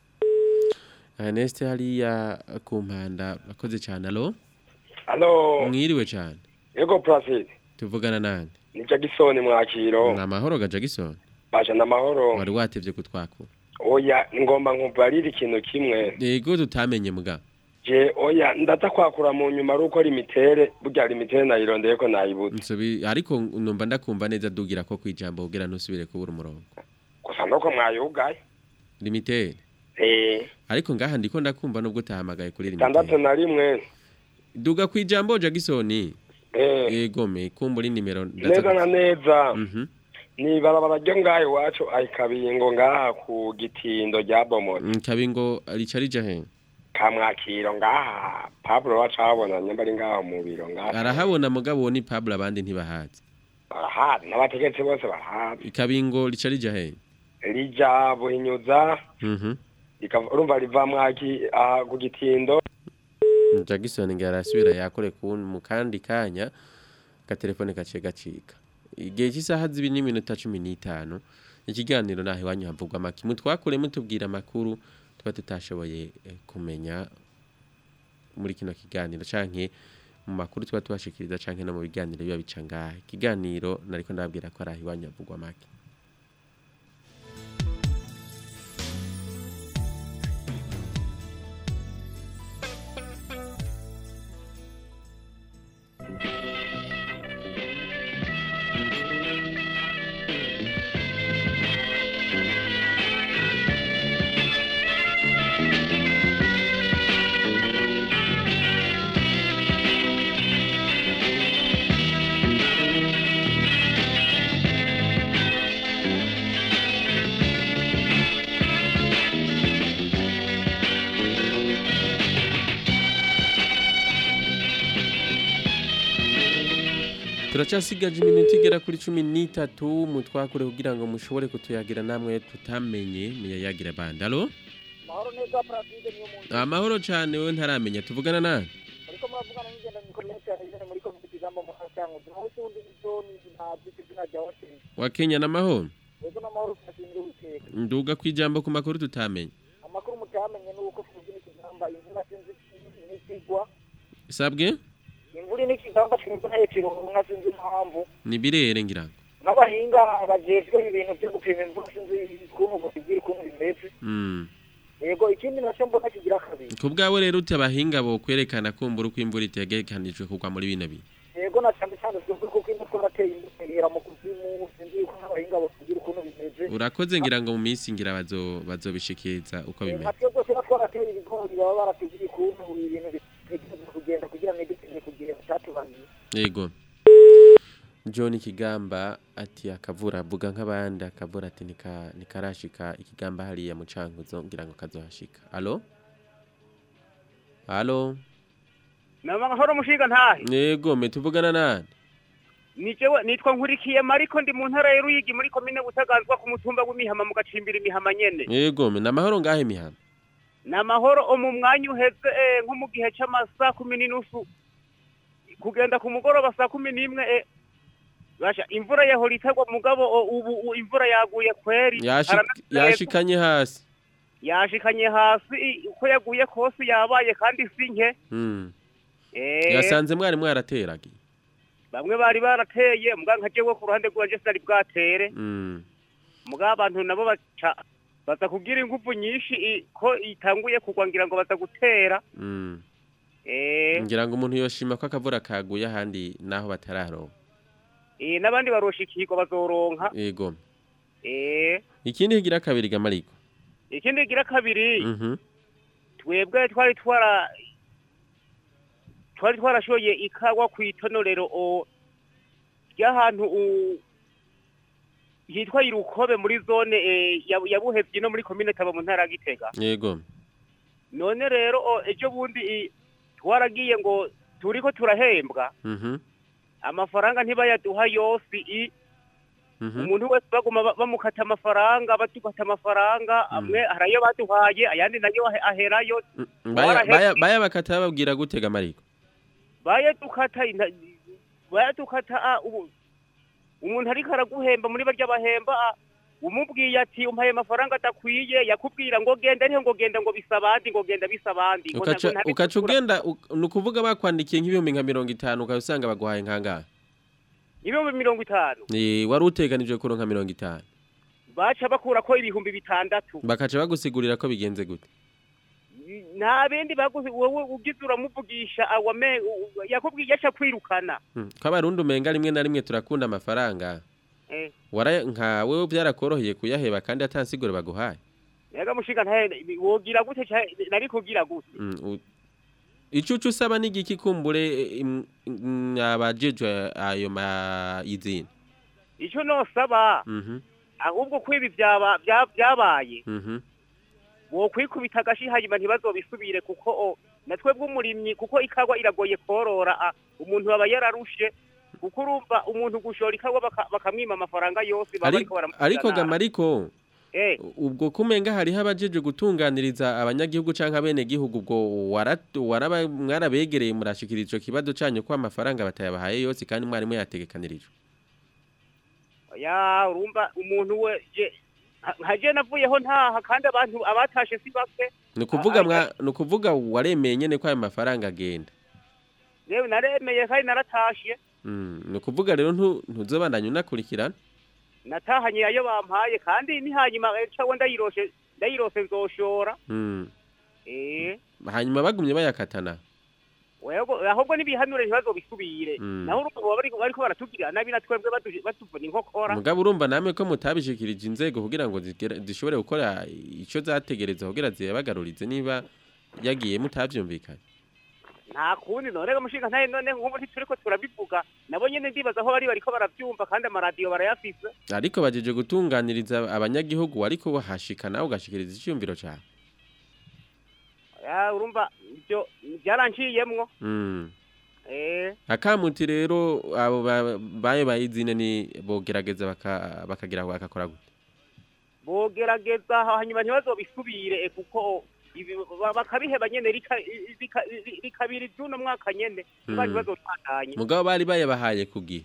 Ernest hariya ku mpanda akoze cyane alo Alo, mwiriwe cyane yego Placide. tuvugana nande Ni Jackson mwakiro. ni amahoro ga Jackson Baje n'amahoro. wari watevye kutwakura oya ngomba nkubarira ikintu kimwe yego tutamenye muga je oya ndaza kwakura mu nyuma ari uko limitere burya limitere nayirondeye ko nayibuze Nsubi ariko numva ndakumva neza dugira ko kwijambo kugira ntusubire kubura umurongo gusa nuko mwayugaye limitere eh ariko ngaha ndiko ndakumva nubwo utahamagaye kuri tandatu limitere na rimwe duga kwijambo Jackson eh yego me kumbura nimero neza na neza Mhm. ni barabara ryo ngaho iwacu ayikabingo ngaha ku gitindo rya bomoni Mm, kabingo rica rija he kamwakiro ngaha pablo wacu ahabona nyamba ari ngaho mu biro ngaha arahabona mugabo ni Pablo abandi ntibahazi barahazi n'abategetsi bose barahazi ikabingo rica rija he rija buhinyuza Mhm. rikava- urumva riva mwaki aha ku gitindo Jackson ngarasubira yakore ku mu kandi kanya gatelefone gace gacika igihe cy'isaha zibiri n'iminota cumi n'itanu ikiganiro naho iwanyu havugwa amaki mutwakure mutubwira amakuru tuba tutashoboye eh, kumenya muri kino kiganiro canke mu makuru tuba tubashikiriza canke no mu biganiro biba bica ngaha ikiganiro nariko ndababwira ko ari aho iwanyu havugwa amaki turacasigaje iminota igera kuri cumi n'itatu mutwakure kugira ngo mushobore kutuyagira namwe tutamenye muyayagira bandi alo mahoro neza paraside niyo muntu amahoro cyane we ntaramenya tuvugana nani ariko muravugana n'ingenda mikomeye cyane nyine muri komite ijambo mu cyangwa naho utundi zoni ntabwo izina rya hoteli wa Kenya n'amahoro yego n'amahoro turashinzwe guteka nduga ku ijambo ku makuru tutamenye amakuru mutamenye ni uko tuzi n'ikigamba imvura sinzi n'ikigwa sabwe imvura n'ikigamba twebwe ntayo kironka sinzi impamvu ni birere ngira ngo n'abahinga bajejwe ibintu byo gupima imvura sinzi ukuntu basigira ukuntu bimeze Mm. yego ikindi nacyo mbona kigira kabiri ku bwawe rero ute abahinga bo kwerekana kumbura uko imvura itegekanijwe kugwa muri bino bihe yego na cyane cyane twebwe kuko ino twarateye imbuto ihera mu kuzimu sinzi yuko n'abahinga basigira ukuntu bimeze urakoze ngira ngo mu minsi ngira bazo bazobishikiriza uko nka bimeze twebwe tuba twarateye ibigori baba baratubwiye ukuntu ibintu bitegereza kugenda kugira ngo ntidutinde ku gihe cyatubaniye yego John Kigamba ati akavura avuga nk'abandi akavura ati nika nikarashika ikigamba hariya mu cankuzo ngira ngo kazohashika allo allo namahoro mushiga ntahe yego me tuvugana nani ni jewe nitwa nkurikiye mariko ndi mu ntara ya Ruyigi muri komine Butaganzwa ku mutumba w'imihama mu gacimbira imihama nyene yego me namahoro ngahe mihana namahoro o mu mwanya uheze eh, nko mu gihe c'amasaha kumi n'inusu kugenda ku mugoroba saa kumi n'imwe eh, basha imvura yahora itagwa mugabo o, ubu u- imvura yaguye kweri Yashi- Haranatse- yashikanye hasi yashikanye hasi i- uko yaguye kose yabaye kandi si nke mm. eh, yasanze mwari mwarateragiye bamwe bari barateye muga nka jewe ku ruhande rwanje sinari bwatere mm. muga abantu nabo baca baza kugira ingufu nyinshi i- ko itanguye kugwa ngira ngo baza gutera Mm. eh, ngira ngo umuntu yoshima ko akavura kaguye ahandi naho batararonka eh, n'abandi baroshikirwa bazoronka yego eh, ikindi kigira kabiri gamariko ikindi gira kabiri mhm twebwe twari twara twari twarashoye ikawa ku itonorero o ry'ahantu u- hitwa irukobe muri zone eh, ya ya buhevyi no muri komine taba mu ntara ya gitega yego none rero o, ejo bundi i- twaragiye ngo turiko turahembwa mhm amafaranga ntibayaduha yose i mhm umuntu wese baguma ba- bamukata amafaranga batukata amafaranga amwe hari ayo baduhaye ayandi nayo ahe- aherayo baya baya baya bakata babwira gutega mariko bayadukata inta- bayadukata ah, ubu umuntu ariko araguhemba muri barya bahemba ah, umubwiye ati umpaye amafaranga adakwiye yakubwira ngo genda ariho ngo genda ngo bisa abandi ngo genda bisa abandi ngo ukaca ntabwo ntari ukaca gukura. ugenda uk- ni ukuvuga bakwandikiye nk'ibihumbi nka mirongo itanu ukaba usanga baguhaye nk'angahe ibihumbi mirongo itanu Eh, wari uteganijwe kuronka mirongo itanu baca bakurako ibihumbi bitandatu bakaca bagusigurira ko bigenze gute nta bindi baguze wowe ugize uramuvugisha awame u- yakubwiye aca kwirukana Hmm, ko abarundi umenga rimwe na rimwe turakunda amafaranga eh wara nka wewe byarakoroheye kuyaheba kandi atansiguro baguhaye yaga mushinga ntahe wogira gute ca- nari kugira gute Mm, u- ico uca usaba n'igiki kumbure im- im- abajejwe ayo mayizina ico nosaba Mhm, ahubwo ko ibi byaba bya- byabaye mhm. wokwikubita agashi hanyuma ntibazobisubire kuko o, natwe bw'umurimyi kuko ikagwa iragoye korora a, umuntu aba yararushe kuko urumva umuntu gushora ikagwa baka- bakamwima amafaranga yose baba Ari- bariko baramugirira ariko nabi. gamariko eh ubwo kumenga hariho abajeje gutunganiriza abanyagihugu canke abenegihugu ubwo wara- waraba mwarabegereye murashikira ico kibazo canyu ko amafaranga batayabahaye yose kandi mwarimu yategekanirijwe ya urumva umuntu we je nka- nka je navuyeho ntaha kandi abantu abatashe si bake ni ukuvuga mwa ni ukuvuga waremeye nyene ko ayo mafaranga agenda yewe naremeye kandi naratashe Mm, ni ukuvuga rero ntu- ntuzobandanya unakurikirana natahanye ayo bampaye kandi ni hanyuma cawe ndayiroshe ndayirose nzoshora Mm, eh hanyuma bagumye bayakatana Wego ahubwo nibihanure ntibazobisubire Mm. naho urumva baba bariko bariko baratubwira nabi natwebwe batu- batuvuna inkokora mugabo urumva namwe ko mutabishikirije inzego kugira ngo zigere- zishobore gukora ico zategereza kugira ziyabagarurize niba yagiye mutavyumvikanye nta kundi none mushinga ntaye none nk'ubu ntituriko turabivuga nabo nyene ndibaza aho bari bariko baravyumva kandi amaradiyo barayafise ariko bajeje gutunganiriza abanyagihugu ariko wahashika nawe ugashikiriza icyumviro cyawe ya urumva ibyo byaranciyemwo Mm. eh akamuti rero abo ba- bayo bayizine ni bogerageza baka- bakagira ngo bakakora gute bogerageza hanyuma ntibazobisubire eh, kuko ibi ba- bakabiheba nyene rika- rika- rikabira ivy'uno mwaka nyene niba Mm. ntibazotandanye mugabo bari bayabahaye ku gihe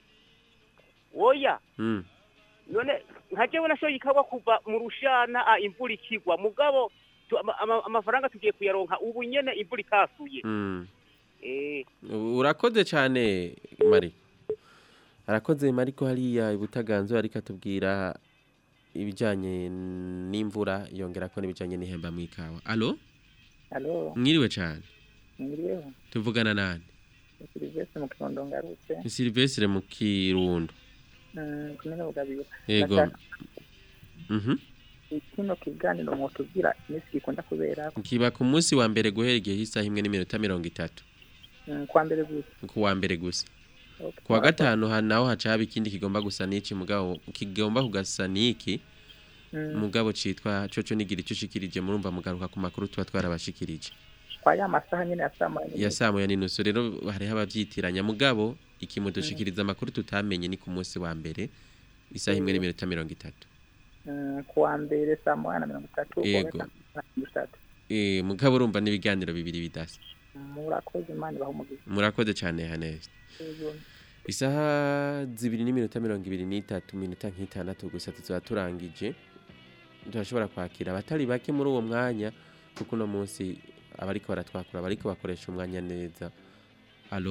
oya Mm. none nka jewe nashoye ikawa kuva mu rushana ah, imvura ikigwa mugabo tu- ama- ama- amafaranga tugiye kuyaronka ubu nyene imvura ikasuye Mm. eh urakoze cyane mari arakoze mari ko hariya ibutaganzo ariko atubwira ibijyanye n'imvura yongera ko n'ibijyanye n'ihemba mu ikawa alo Halo, mwiriwe cyane mwiriweho. tuvugana nani Ni Silvestre mu Kirundo ngarutse. ni silvestre mu kirundo Mm, kumene bugabira. yego Ndashaka Mhm. kino kiganiro mwotubwira iminsi gikunda kubera kiba ku munsi wa mbere guhera igihe isaha imwe n'iminota mirongo itatu mm, kwa mbere gusa. ku wa mbere gusa Okay. ku wa gatanu ha- naho haca haba ikindi kigomba gusa n'iki mugabo kigomba kugasa n'iki Mm. mugabo citwa coco nigira ico ushikirije murumva mugaruka ku makuru tuba twarabashikirije Kwa ya masaha nyene ya saa moya ya saa moya n'inusu rero hariho abavyitiranya mugabo iki mudushikiriza amakuru tutamenye ni ku munsi wa mbere isaha imwe n'iminota mirongo itatu Mm, ku wa mbere saa moya na mirongo itatu. ku wa Yego. gatanu saa mirongo itatu. Eh, mugabo urumva n'ibiganiro bibiri bidasa Murakoze Imana ibahe umugisha. murakoze cane hanesi Yego. isaha zibiri n'iminota mirongo ibiri n'itatu minota nk'itandatu gusa tuzaba turangije turashobora kwakira abatari bake muri uwo mwanya kuko uno munsi abariko baratwakura bariko bakoresha umwanya neza alo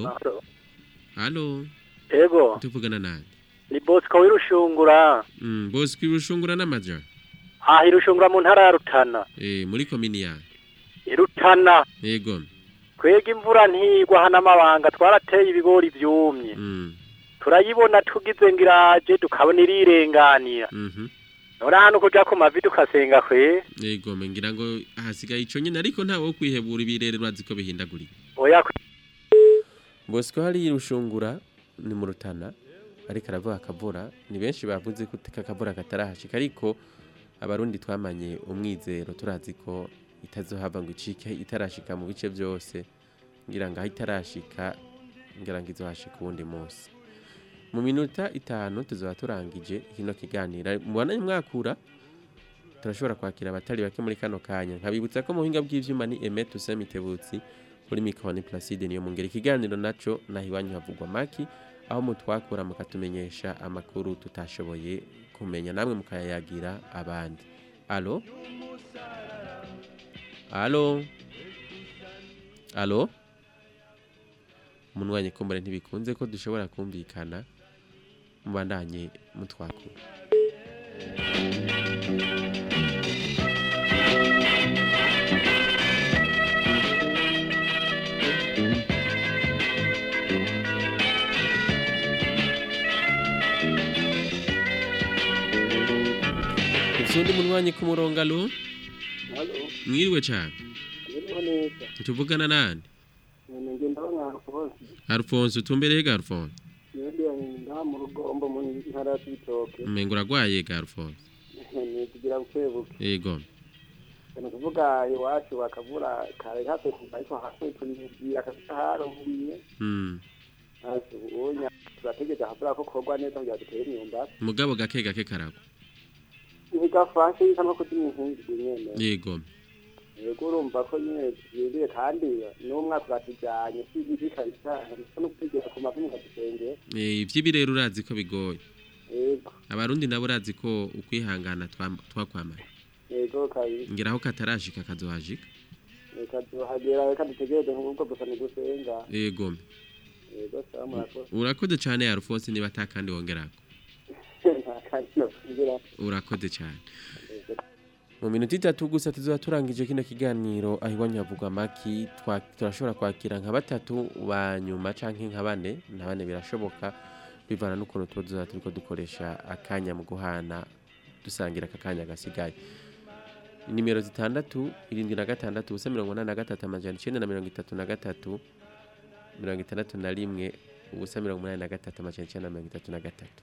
alo Ego, tuvugana nani ni Bosco w'irushungura. mm, bosco irushungura n'amaja Ah, irushungura mu ntara ya Rutana. eh, muri komini yawe Irutana. yego Kwega imvura ntigwa hana amabanga twarateye ibigori vyumye. mm, Turayibona tugize ngiraje tukabona irirenganira. mhm. None hano kuja ku mavi tukasenga kwe. yego me ngira ngo hasigaye ico nyene ariko ntawe wo kwihebura ibirere urazi ko bihindagurika Oya kwe. bosco hari irushungura ni mu rutana ariko aravuga akavura ni benshi bavuze ko kakavura katarahashika ariko abarundi twamanye umwizero turazi ko itazohava ngo icike itarashika mu bice byose ngira ngo aho itarashika ngira ngo izohashika uwundi munsi mu minota itanu tuzaba turangije kino kiganiro mubona mwakura turashobora kwakira abatari bake muri kano kanya nkabibutsa ko mu buhinga bw'ivyuma ni Emet Usemitebutsi kuri mikoni Placide niyo mungera ikiganiro naco naho iwanyu havugwa maki aho mutwakura mukatumenyesha amakuru tutashoboye kumenya namwe mukayayagira abandi alo alo alo munwanye kumbure ntibikunze ko dushobora kumvikana mubandanye mutwakura usundi munywanyi ku murongo alo Halo, mwiriwe cyane ndimo neza. tuvugana nande None ngenda banga kose. Alphonse utumbereye ga Alphonse Yedi nda mu rugombo mu ntara y'Ibitoke. umengo uragwaye ga Alphonse Ni kugira bukebuke. yego Ni kuvuga iwacu bakavura kare hafi ariko hafi tunibwira kabisa harumiye. mm. Asi unya turategeza havura ko kogwa neza kugira dutere imyumbati. mugabo gake gake karagwa Ntigafashe kama ko dimihingirwe nyene. yego Yego urumva ko nyene yindire kandi n'umwaka uratujanye si kabisa ariko no kwigira ku mavumu kadusengera. Eh, ivy'ibirero urazi ko bigoye Yego. abarundi nabo urazi ko ukwihangana twam- twakwamaye Yego kabisa. ngiraho katarashika kazohashika reka tuhagera reka dutegereze nk'ubwo gusa ntidusenga yego yego sawa murakoze urakoze cyane Alphonse niba atakandi wongerako nta kandi nokugira urakoze cyane mu minota itatu gusa tuzoba turangije kino kiganiro aho iwanyu havugwa amaki twa- turashobora kwakira nka batatu ba nyuma canke nka bane na bane birashoboka bivana n'ukuntu tuba tuzaba turiko dukoresha akanya mu guhana dusangira aka kanya gasigaye nimero zitandatu irindwi na gatandatu ubusa mirongo inani na gatatu amajana icenda na mirongo itatu na gatatu mirongo itandatu na rimwe ubusa mirongo umunani na gatatu amajana icenda na mirongo itatu na gatatu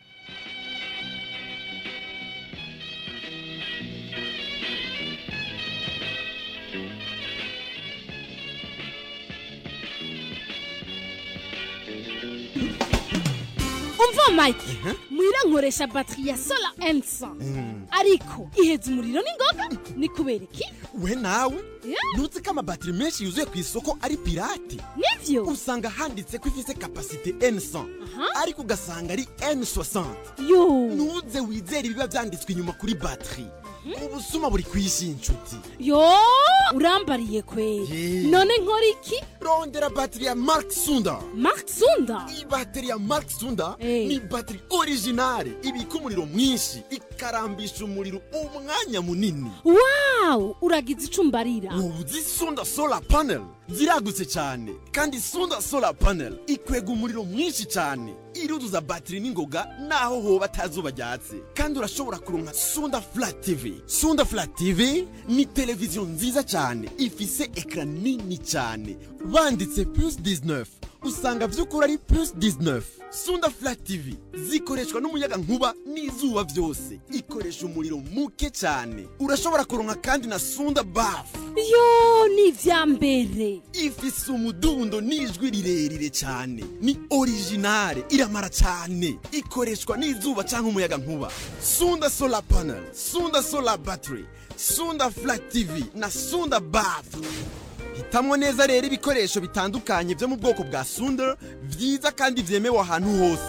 umva mike mwira nkoresha batiri ya sola ensa ariko iheza umuriro n'ingoga ni kubera iki we nawe ntuzi ko amabatiri menshi yuzuye ku isoko ari pirate nivyo usanga handitse ko ifise kapasite n100 ariko ugasanga ari n60 yo ntuze wizere ibiba vyanditswe inyuma kuri batiri ubusuma buri kwishi inshuti yo urambariye kweri none nkora iki rondera batiri ya mark sunda mark sunda ibateri ya mark sunda ni batiri originale ibika umuriro mwinshi ikarambisha umuriro umwanya munini wawu uragize ico umbarira uzi sunda solar panel ziragutse cyane kandi sunda solar panel ikwega umuriro mwinshi cyane iruzuza batiri n'ingoga naho hoba atazuba ryatse kandi urashobora kuronka sunda flat tv sunda flat tv ni televiziyo nziza cyane ifise ekara nini cyane banditse plus 19 usanga by'ukuri ari plus 19 sunda flat tv zikoreshwa n'umuyaga nkuba n'izuba byose ikoresha umuriro muke cyane urashobora kuronka kandi na sunda bafu yo ni ivya mbere ifise umudundo n'ijwi rirerire cyane ni originale iramara cyane ikoreshwa n'izuba cyangwa umuyaga nkuba sunda solar panel sunda solar battery sunda flat tv na sunda bafu hitamwo neza rero ibikoresho bitandukanye byo mu bwoko bwa sunda byiza kandi byemewe ahantu hose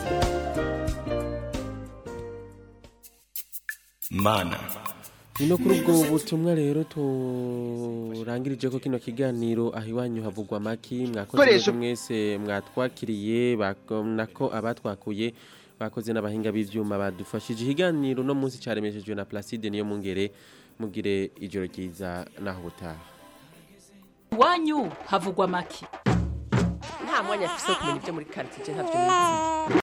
mana Nino kuri ubwo butumwa rero turangirije ko kino kiganiro aho iwanyu havugwa amaki mwakoze Koresho- mwebwe mwese mwatwakiriye bako- nako abatwakuye bakoze n'abahinga b'ivyuma badufashije ikiganiro no munsi caremeshejwe na Placide niyo mungere mugire ijoro ryiza naho butaha iwanyu havugwa make nta mwanya afise wo kumenya ibyo muri karitsiye ntabyo nizi